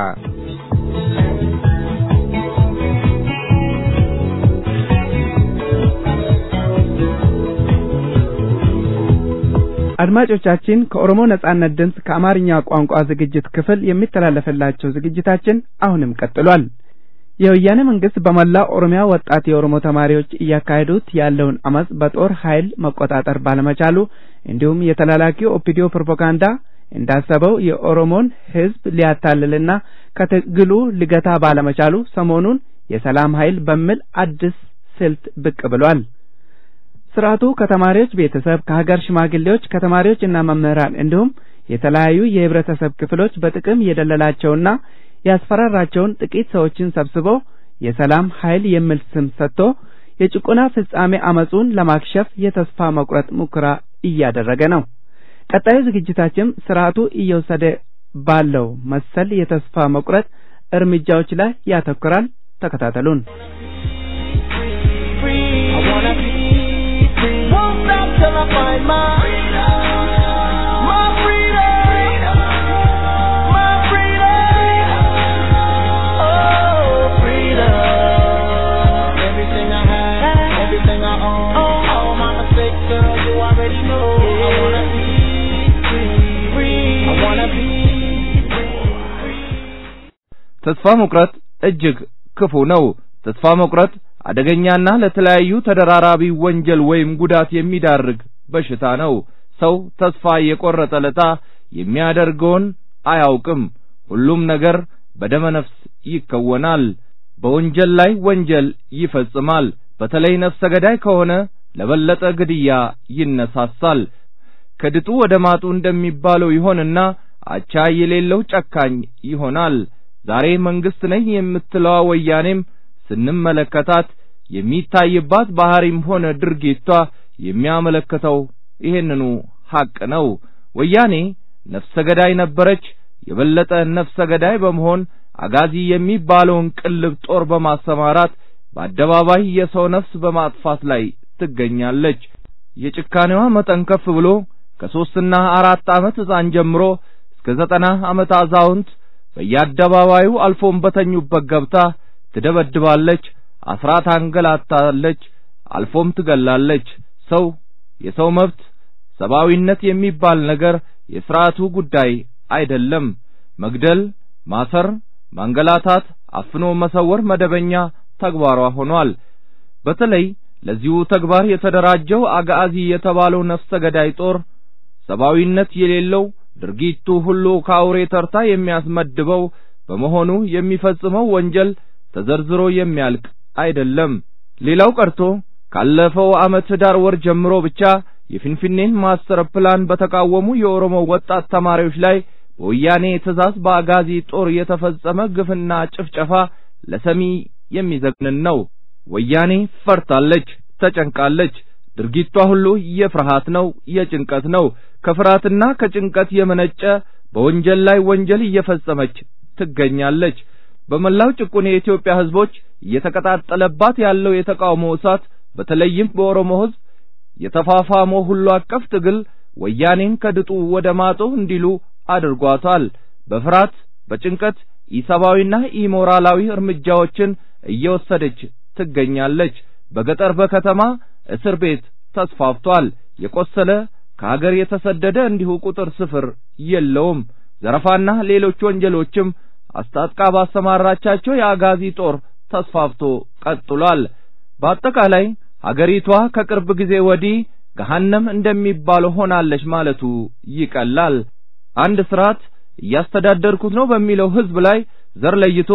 አድማጮቻችን ከኦሮሞ ነጻነት ድምፅ ከአማርኛ ቋንቋ ዝግጅት ክፍል የሚተላለፍላቸው ዝግጅታችን አሁንም ቀጥሏል። የወያኔ መንግስት በመላ ኦሮሚያ ወጣት የኦሮሞ ተማሪዎች እያካሄዱት ያለውን አመጽ በጦር ኃይል መቆጣጠር ባለመቻሉ እንዲሁም የተላላኪው ኦፒዲዮ ፕሮፓጋንዳ እንዳሰበው የኦሮሞን ህዝብ ሊያታልልና ከትግሉ ሊገታ ባለመቻሉ ሰሞኑን የሰላም ኃይል በሚል አዲስ ስልት ብቅ ብሏል። ስርዓቱ ከተማሪዎች ቤተሰብ፣ ከሀገር ሽማግሌዎች፣ ከተማሪዎች እና መምህራን እንዲሁም የተለያዩ የህብረተሰብ ክፍሎች በጥቅም የደለላቸውና ያስፈራራቸውን ጥቂት ሰዎችን ሰብስቦ የሰላም ኃይል የሚል ስም ሰጥቶ የጭቆና ፍጻሜ አመጹን ለማክሸፍ የተስፋ መቁረጥ ሙከራ እያደረገ ነው። ቀጣዩ ዝግጅታችን ስርዓቱ እየወሰደ ባለው መሰል የተስፋ መቁረጥ እርምጃዎች ላይ ያተኩራል። ተከታተሉን። till I find my freedom. My freedom. My freedom. Oh, freedom. Everything I have, everything I own, all my mistakes, girl, you already know. I wanna be free. I wanna be ተስፋ መቁረጥ እጅግ ክፉ ነው። ተስፋ መቁረጥ አደገኛና ለተለያዩ ተደራራቢ ወንጀል ወይም ጉዳት የሚዳርግ በሽታ ነው። ሰው ተስፋ የቆረጠ ለታ የሚያደርገውን አያውቅም። ሁሉም ነገር በደመ ነፍስ ይከወናል። በወንጀል ላይ ወንጀል ይፈጽማል። በተለይ ነፍሰ ገዳይ ከሆነ ለበለጠ ግድያ ይነሳሳል። ከድጡ ወደ ማጡ እንደሚባለው ይሆንና አቻ የሌለው ጨካኝ ይሆናል። ዛሬ መንግስት ነኝ የምትለዋ ወያኔም ስንመለከታት የሚታይባት ባህሪም ሆነ ድርጊቷ የሚያመለክተው ይሄንኑ ሐቅ ነው። ወያኔ ነፍሰ ገዳይ ነበረች። የበለጠ ነፍሰ ገዳይ በመሆን አጋዚ የሚባለውን ቅልብ ጦር በማሰማራት በአደባባይ የሰው ነፍስ በማጥፋት ላይ ትገኛለች። የጭካኔዋ መጠን ከፍ ብሎ ከሦስትና አራት ዓመት ሕፃን ጀምሮ እስከ ዘጠና ዓመት አዛውንት በየአደባባዩ አልፎም በተኙበት ገብታ ትደበድባለች፣ አስራ ታንገላታለች፣ አልፎም ትገላለች። ሰው የሰው መብት ሰብአዊነት የሚባል ነገር የሥርዓቱ ጉዳይ አይደለም። መግደል፣ ማሰር፣ ማንገላታት፣ አፍኖ መሰወር መደበኛ ተግባሯ ሆኗል። በተለይ ለዚሁ ተግባር የተደራጀው አጋዚ የተባለው ነፍሰ ገዳይ ጦር ሰብአዊነት የሌለው ድርጊቱ ሁሉ ከአውሬ ተርታ የሚያስመድበው በመሆኑ የሚፈጽመው ወንጀል ተዘርዝሮ የሚያልቅ አይደለም። ሌላው ቀርቶ ካለፈው ዓመት ኅዳር ወር ጀምሮ ብቻ የፊንፊኔን ማስተር ፕላን በተቃወሙ የኦሮሞ ወጣት ተማሪዎች ላይ በወያኔ ትእዛዝ በአጋዚ ጦር የተፈጸመ ግፍና ጭፍጨፋ ለሰሚ የሚዘግንን ነው። ወያኔ ፈርታለች፣ ተጨንቃለች። ድርጊቷ ሁሉ የፍርሃት ነው፣ የጭንቀት ነው። ከፍርሃትና ከጭንቀት የመነጨ በወንጀል ላይ ወንጀል እየፈጸመች ትገኛለች። በመላው ጭቁን የኢትዮጵያ ሕዝቦች እየተቀጣጠለባት ያለው የተቃውሞ እሳት በተለይም በኦሮሞ ሕዝብ የተፋፋመው ሁሉ አቀፍ ትግል ወያኔን ከድጡ ወደ ማጡ እንዲሉ አድርጓታል። በፍርሃት በጭንቀት ኢሰብአዊና ኢሞራላዊ እርምጃዎችን እየወሰደች ትገኛለች። በገጠር በከተማ እስር ቤት ተስፋፍቷል። የቆሰለ ከሀገር የተሰደደ እንዲሁ ቁጥር ስፍር የለውም። ዘረፋና ሌሎች ወንጀሎችም አስታጥቃ ባሰማራቻቸው የአጋዚ ጦር ተስፋፍቶ ቀጥሏል። በአጠቃላይ ሀገሪቷ ከቅርብ ጊዜ ወዲህ ገሃነም እንደሚባለው ሆናለች ማለቱ ይቀላል። አንድ ስርዓት እያስተዳደርኩት ነው በሚለው ህዝብ ላይ ዘር ለይቶ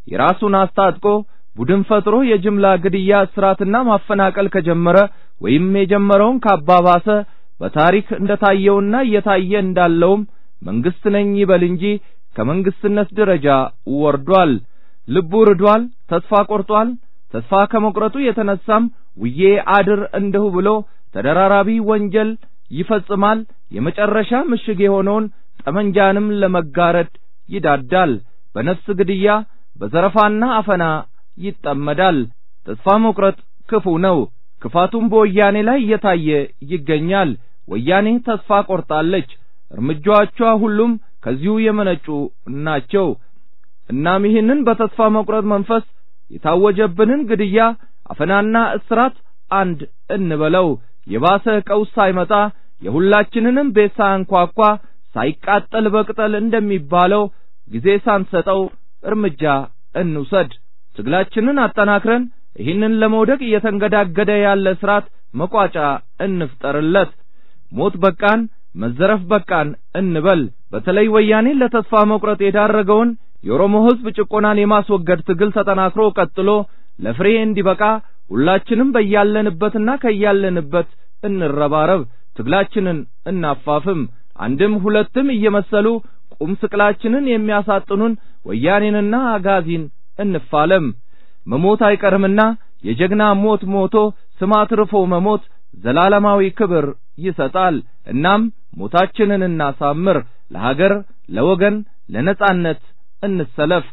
የራሱን አስታጥቆ ቡድን ፈጥሮ የጅምላ ግድያ እስራትና ማፈናቀል ከጀመረ ወይም የጀመረውን ካባባሰ በታሪክ እንደታየውና እየታየ እንዳለውም መንግስት ነኝ ይበል እንጂ ከመንግስትነት ደረጃ ወርዷል። ልቡ ርዷል። ተስፋ ቆርጧል። ተስፋ ከመቁረጡ የተነሳም ውዬ አድር እንደሁ ብሎ ተደራራቢ ወንጀል ይፈጽማል። የመጨረሻ ምሽግ የሆነውን ጠመንጃንም ለመጋረድ ይዳዳል። በነፍስ ግድያ፣ በዘረፋና አፈና ይጠመዳል። ተስፋ መቁረጥ ክፉ ነው። ክፋቱም በወያኔ ላይ እየታየ ይገኛል። ወያኔ ተስፋ ቆርጣለች። እርምጃዎቿ ሁሉም ከዚሁ የመነጩ ናቸው። እናም ይህንን በተስፋ መቁረጥ መንፈስ የታወጀብንን ግድያ፣ አፈናና እስራት አንድ እንበለው። የባሰ ቀውስ ሳይመጣ የሁላችንንም ቤት ሳያንኳኳ ሳይቃጠል በቅጠል እንደሚባለው ጊዜ ሳንሰጠው እርምጃ እንውሰድ። ትግላችንን አጠናክረን ይህንን ለመውደቅ እየተንገዳገደ ያለ ስርዓት መቋጫ እንፍጠርለት። ሞት በቃን፣ መዘረፍ በቃን እንበል። በተለይ ወያኔን ለተስፋ መቁረጥ የዳረገውን የኦሮሞ ሕዝብ ጭቆናን የማስወገድ ትግል ተጠናክሮ ቀጥሎ ለፍሬ እንዲበቃ ሁላችንም በያለንበትና ከያለንበት እንረባረብ። ትግላችንን እናፋፍም። አንድም ሁለትም እየመሰሉ ቁም ስቅላችንን የሚያሳጥኑን ወያኔንና አጋዚን እንፋለም። መሞት አይቀርምና የጀግና ሞት ሞቶ ስም አትርፎ መሞት ዘላለማዊ ክብር ይሰጣል። እናም ሞታችንን እናሳምር። ለሀገር፣ ለወገን፣ ለነጻነት እንሰለፍ።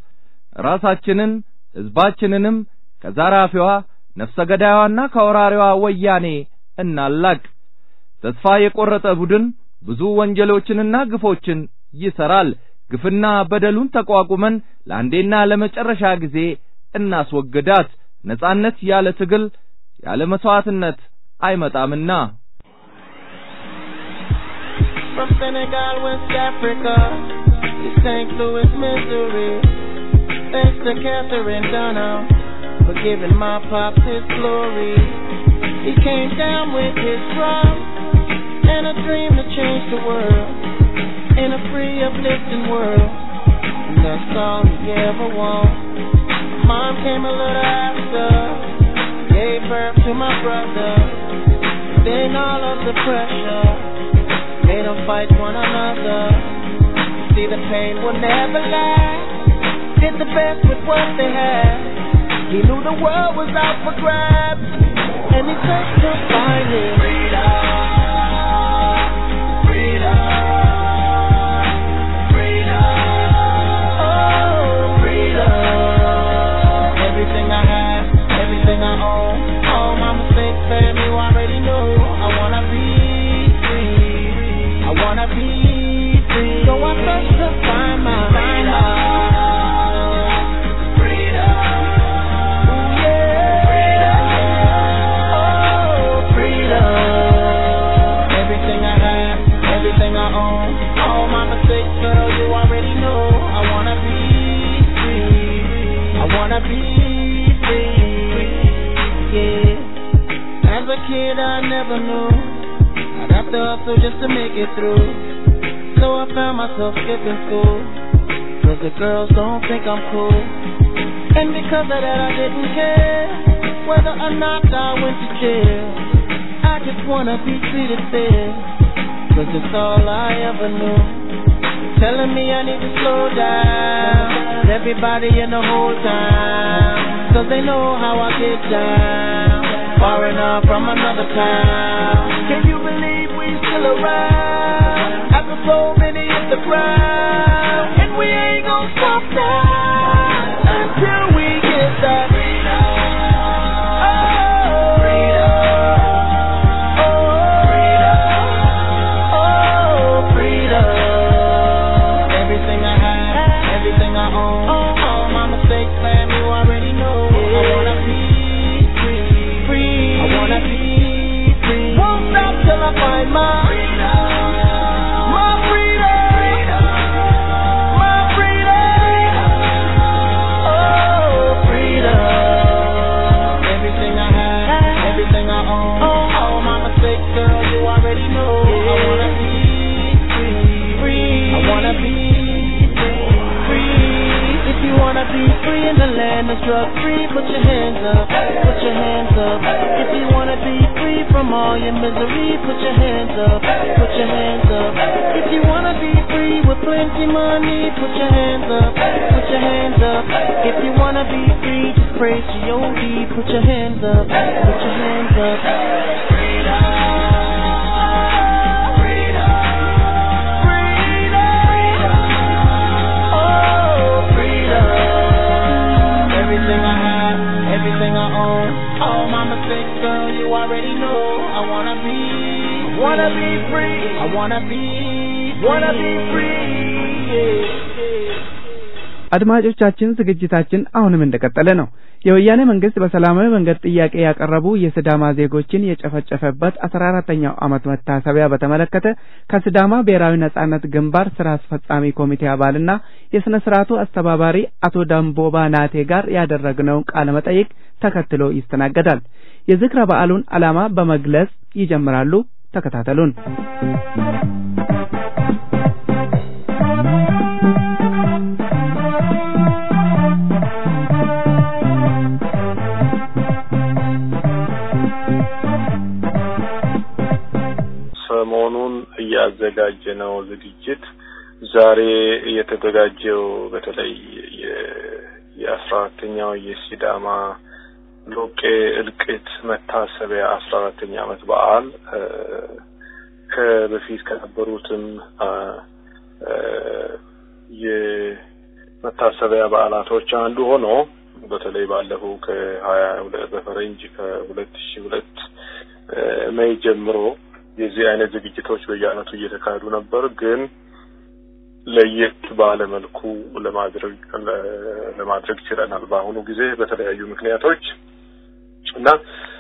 ራሳችንን ሕዝባችንንም ከዘራፊዋ ነፍሰ ገዳዩዋና ከወራሪዋ ወያኔ እናላቅ። ተስፋ የቆረጠ ቡድን ብዙ ወንጀሎችንና ግፎችን ይሰራል። ግፍና በደሉን ተቋቁመን ለአንዴና ለመጨረሻ ጊዜ እናስወግዳት። ነጻነት ያለ ትግል ያለ መስዋዕትነት አይመጣምና። From Senegal, West Africa, to St. Louis, Missouri. Thanks to Catherine Dunham for giving my pops his glory. He came down with his drum and a dream to change the world in a free, uplifting world. And that's all he ever wanted. Mom came a little after, gave birth to my brother. Then all of the pressure made them fight one another. See, the pain will never last. Did the best with what they had. He knew the world was out for grabs, and he searched to find his freedom. Freedom. Oh, freedom. Everything I have, everything I own, all my mistakes, fam, you already know. I wanna be free. I wanna be free. So I search to find my freedom. Ooh, yeah. Oh, freedom. Everything I have, everything I own, all my mistakes, girl, you already know. I wanna be free. I wanna be free. Yeah. As a kid, I never knew I'd have to hustle just to make it through. So I found myself skipping school. Cause the girls don't think I'm cool. And because of that, I didn't care whether or not I went to jail. I just wanna be treated fair. Cause it's all I ever knew. Telling me I need to slow down. Everybody in the whole town. Cause they know how I get down. Far enough from another town. Can you believe we still around? After so many hit the ground. And we ain't gonna stop now. Until we get that freedom. Oh, freedom. Oh, freedom. Everything I have, everything I own, all my mistakes, fam, you already know. I wanna be free, free. I wanna be free. Won't stop till I find my freedom, my freedom, my freedom. Oh, freedom. Everything I have, everything I own, all my mistakes, girl, you already know. I wanna be free, free. I wanna be free, free. If you wanna be free, in the land that's drug free, put your hands up, put your hands up. If you wanna be free from all your misery, put your hands up, put your hands up. If you wanna be free with plenty money, put your hands up, put your hands up. If you wanna be free, just praise G.O.D. Put your hands up, put your hands up. Oh, freedom. Everything I have, everything I own. All my mistakes, girl, you already know. I wanna be, wanna be free. I wanna be, wanna be free. Yeah. አድማጮቻችን ዝግጅታችን አሁንም እንደቀጠለ ነው። የወያኔ መንግስት በሰላማዊ መንገድ ጥያቄ ያቀረቡ የስዳማ ዜጎችን የጨፈጨፈበት አስራ አራተኛው ዓመት መታሰቢያ በተመለከተ ከስዳማ ብሔራዊ ነጻነት ግንባር ስራ አስፈጻሚ ኮሚቴ አባልና የስነ ስርዓቱ አስተባባሪ አቶ ዳምቦባ ናቴ ጋር ያደረግነውን ቃለ መጠይቅ ተከትሎ ይስተናገዳል። የዝክረ በዓሉን ዓላማ በመግለጽ ይጀምራሉ። ተከታተሉን። ሰሞኑን እያዘጋጀነው ዝግጅት ዛሬ የተዘጋጀው በተለይ የአስራ አራተኛው የሲዳማ ሎቄ እልቂት መታሰቢያ አስራ አራተኛ ዓመት በዓል ከበፊት ከነበሩትም የመታሰቢያ በዓላቶች አንዱ ሆኖ በተለይ ባለፈው ከሀያ በፈረንጅ ከሁለት ሺ ሁለት ሜይ ጀምሮ የዚህ አይነት ዝግጅቶች በየአመቱ እየተካሄዱ ነበር። ግን ለየት ባለ መልኩ ለማድረግ ለማድረግ ችለናል በአሁኑ ጊዜ በተለያዩ ምክንያቶች እና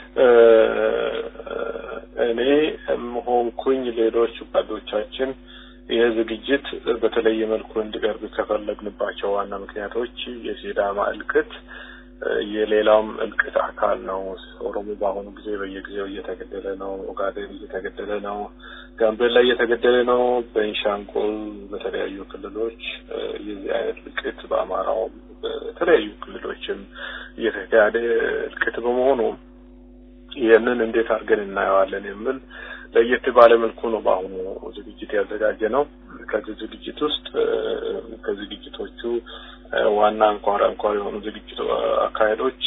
እኔ ሆንኩኝ ሌሎች ጓዶቻችን ይህ ዝግጅት በተለየ መልኩ እንዲቀርብ ከፈለግንባቸው ዋና ምክንያቶች የሲዳማ እልቅት የሌላውም እልቅት አካል ነው። ኦሮሞ በአሁኑ ጊዜ በየጊዜው እየተገደለ ነው። ኦጋዴን እየተገደለ ነው። ጋምቤላ እየተገደለ ነው። በቤንሻንጉል በተለያዩ ክልሎች የዚህ አይነት እልቅት በአማራውም በተለያዩ ክልሎችም እየተካሄደ እልቅት በመሆኑ ይህንን እንዴት አድርገን እናየዋለን የሚል ለየት ባለ መልኩ ነው በአሁኑ ዝግጅት ያዘጋጀ ነው። ከዚህ ዝግጅት ውስጥ ከዝግጅቶቹ ዋና አንኳር አንኳር የሆኑ ዝግጅት አካሄዶች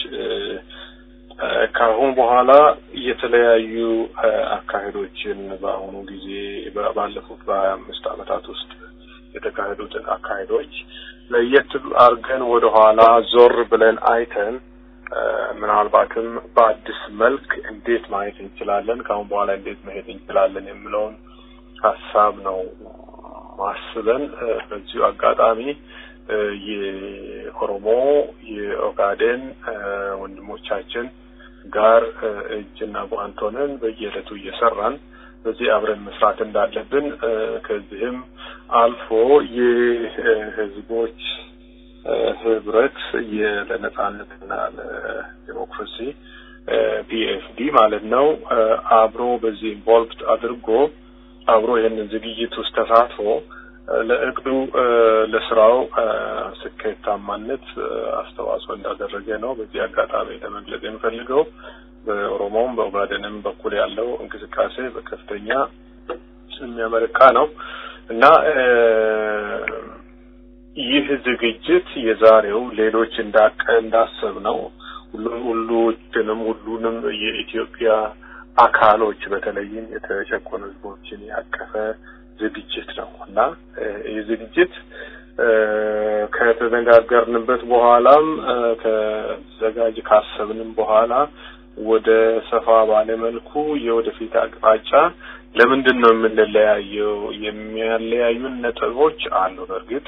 ከአሁን በኋላ የተለያዩ አካሄዶችን በአሁኑ ጊዜ ባለፉት በሀያ አምስት ዓመታት ውስጥ የተካሄዱትን አካሄዶች ለየት አድርገን ወደ ኋላ ዞር ብለን አይተን ምናልባትም በአዲስ መልክ እንዴት ማየት እንችላለን፣ ከአሁን በኋላ እንዴት መሄድ እንችላለን የሚለውን ሀሳብ ነው ማስበን በዚሁ አጋጣሚ የኦሮሞ የኦጋዴን ወንድሞቻችን ጋር እጅና ጓንት ሆነን በየዕለቱ እየሰራን በዚህ አብረን መስራት እንዳለብን ከዚህም አልፎ የህዝቦች ህብረት ለነጻነትና ለዲሞክራሲ ፒኤፍዲ ማለት ነው አብሮ በዚህ ኢንቮልቭድ አድርጎ አብሮ ይህንን ዝግጅት ውስጥ ተሳትፎ ለእቅዱ ለስራው ስኬታማነት አስተዋጽኦ እንዳደረገ ነው በዚህ አጋጣሚ ለመግለጽ የምፈልገው። በኦሮሞም በኦጋዴንም በኩል ያለው እንቅስቃሴ በከፍተኛ የሚያመረካ ነው እና ይህ ዝግጅት የዛሬው ሌሎች እንዳቀ እንዳሰብ ነው ሁሉንም ሁሉንም የኢትዮጵያ አካሎች በተለይም የተጨቆኑ ህዝቦችን ያቀፈ ዝግጅት ነው እና ይህ ዝግጅት ከተነጋገርንበት በኋላም ከዘጋጅ ካሰብንም በኋላ ወደ ሰፋ ባለ መልኩ የወደፊት አቅጣጫ ለምንድን ነው የምንለያየው? የሚያለያዩን ነጥቦች አሉ። በእርግጥ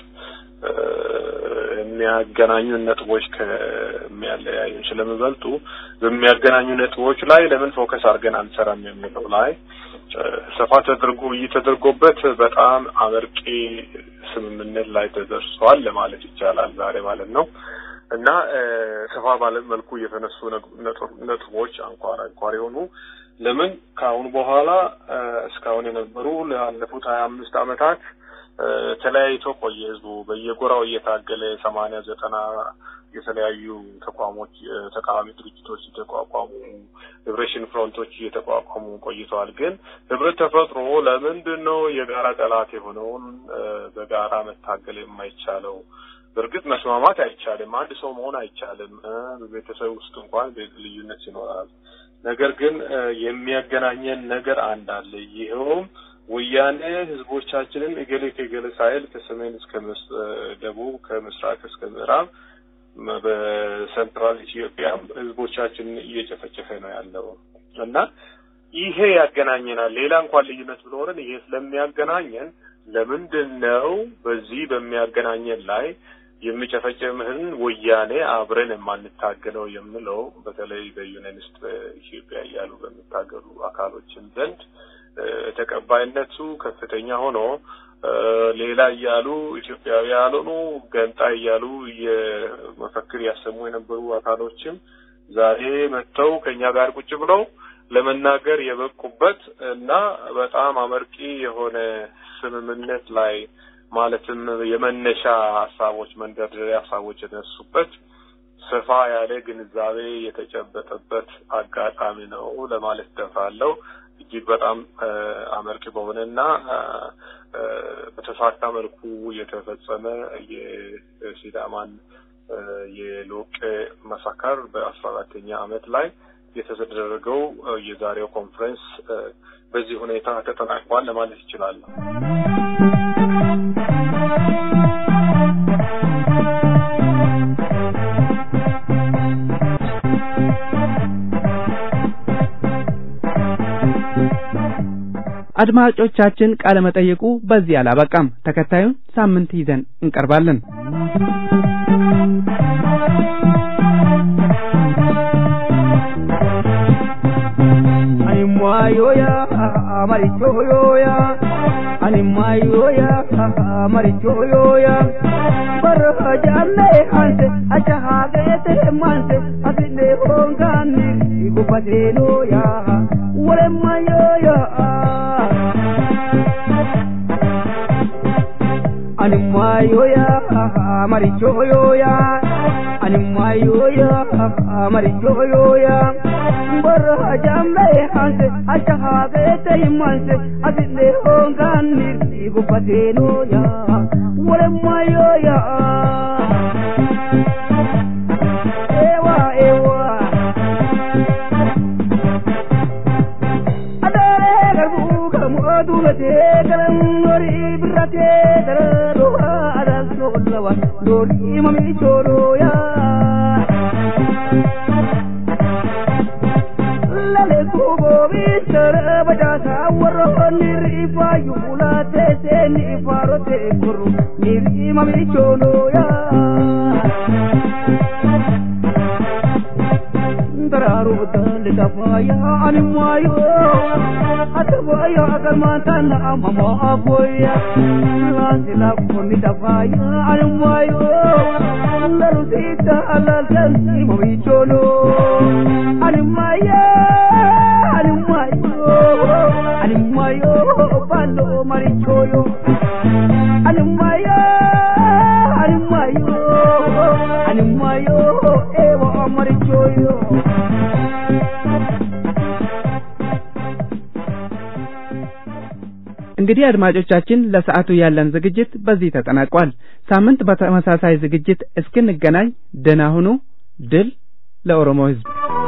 የሚያገናኙን ነጥቦች ከሚያለያዩን ስለሚበልጡ በሚያገናኙ ነጥቦች ላይ ለምን ፎከስ አድርገን አንሰራም የሚለው ላይ ሰፋ ተደርጎ እየተደርጎበት በጣም አመርቂ ስምምነት ላይ ተደርሷል ለማለት ይቻላል ዛሬ ማለት ነው እና ሰፋ ባለ መልኩ የተነሱ ነጥቦች አንኳር አንኳር የሆኑ ለምን ከአሁን በኋላ እስካሁን የነበሩ ላለፉት ሀያ አምስት ዓመታት ተለያይቶ ቆየ። ህዝቡ በየጎራው እየታገለ ሰማንያ ዘጠና የተለያዩ ተቋሞች ተቃዋሚ ድርጅቶች የተቋቋሙ ሊብሬሽን ፍሮንቶች እየተቋቋሙ ቆይተዋል። ግን ህብረት ተፈጥሮ ለምንድን ነው የጋራ ጠላት የሆነውን በጋራ መታገል የማይቻለው? በእርግጥ መስማማት አይቻልም። አንድ ሰው መሆን አይቻልም። በቤተሰብ ውስጥ እንኳን ልዩነት ይኖራል። ነገር ግን የሚያገናኘን ነገር አንድ አለ። ይኸውም ወያኔ ህዝቦቻችንን እገሌ ከእገሌ ሳይል ከሰሜን እስከ ደቡብ ከምስራቅ እስከ ምዕራብ በሴንትራል ኢትዮጵያ ህዝቦቻችንን እየጨፈጨፈ ነው ያለው እና ይሄ ያገናኘናል። ሌላ እንኳን ልዩነት ቢኖረን ይሄ ስለሚያገናኘን ለምንድን ነው በዚህ በሚያገናኘን ላይ የሚጨፈጨምህን ወያኔ አብረን የማንታገለው የምለው በተለይ በዩናይትድ ኢትዮጵያ እያሉ በሚታገሉ አካሎችን ዘንድ ተቀባይነቱ ከፍተኛ ሆኖ ሌላ እያሉ ኢትዮጵያዊ ያልሆኑ ገንጣይ እያሉ የመፈክር ያሰሙ የነበሩ አካሎችም ዛሬ መጥተው ከኛ ጋር ቁጭ ብለው ለመናገር የበቁበት እና በጣም አመርቂ የሆነ ስምምነት ላይ ማለትም የመነሻ ሀሳቦች መንደርደሪያ ሀሳቦች የተነሱበት ሰፋ ያለ ግንዛቤ የተጨበጠበት አጋጣሚ ነው ለማለት ደፍራለሁ። እጅግ በጣም አመርቂ በሆነና በተሳካ መልኩ የተፈጸመ የሲዳማን የሎቄ መሳከር በአስራ አራተኛ አመት ላይ የተደረገው የዛሬው ኮንፈረንስ በዚህ ሁኔታ ተጠናቋል ለማለት ይችላለሁ። አድማጮቻችን ቃለ መጠይቁ በዚህ አላበቃም። ተከታዩን ሳምንት ይዘን እንቀርባለን። animwayoya marichoyoya animwayoya marichoyoya barhajanne hanse achahagete manse asine hongani igufatenoya walemayoya animwayoya marichoyoya animwayoya marichoyoya barra jambe hanse achahagete manse asine hongani igufatenoya walemayoya ewa ewa duubate garan nori birate dara roha adal sollawa dori mami choroya lale kubo bitara bajasa warro niri fayula te se ni faro te kuru niri mami choroya dararu dal dafaya animayo atawaya agarmantana mama aboya lasila kuni dafaya animayo larusita alalkan mami cholo animaya animayo animayo balo marichoyo animaya animayo animayo ewa marichoyo እንግዲህ አድማጮቻችን ለሰዓቱ ያለን ዝግጅት በዚህ ተጠናቋል። ሳምንት በተመሳሳይ ዝግጅት እስክንገናኝ ደህና ሁኑ። ድል ለኦሮሞ ሕዝብ!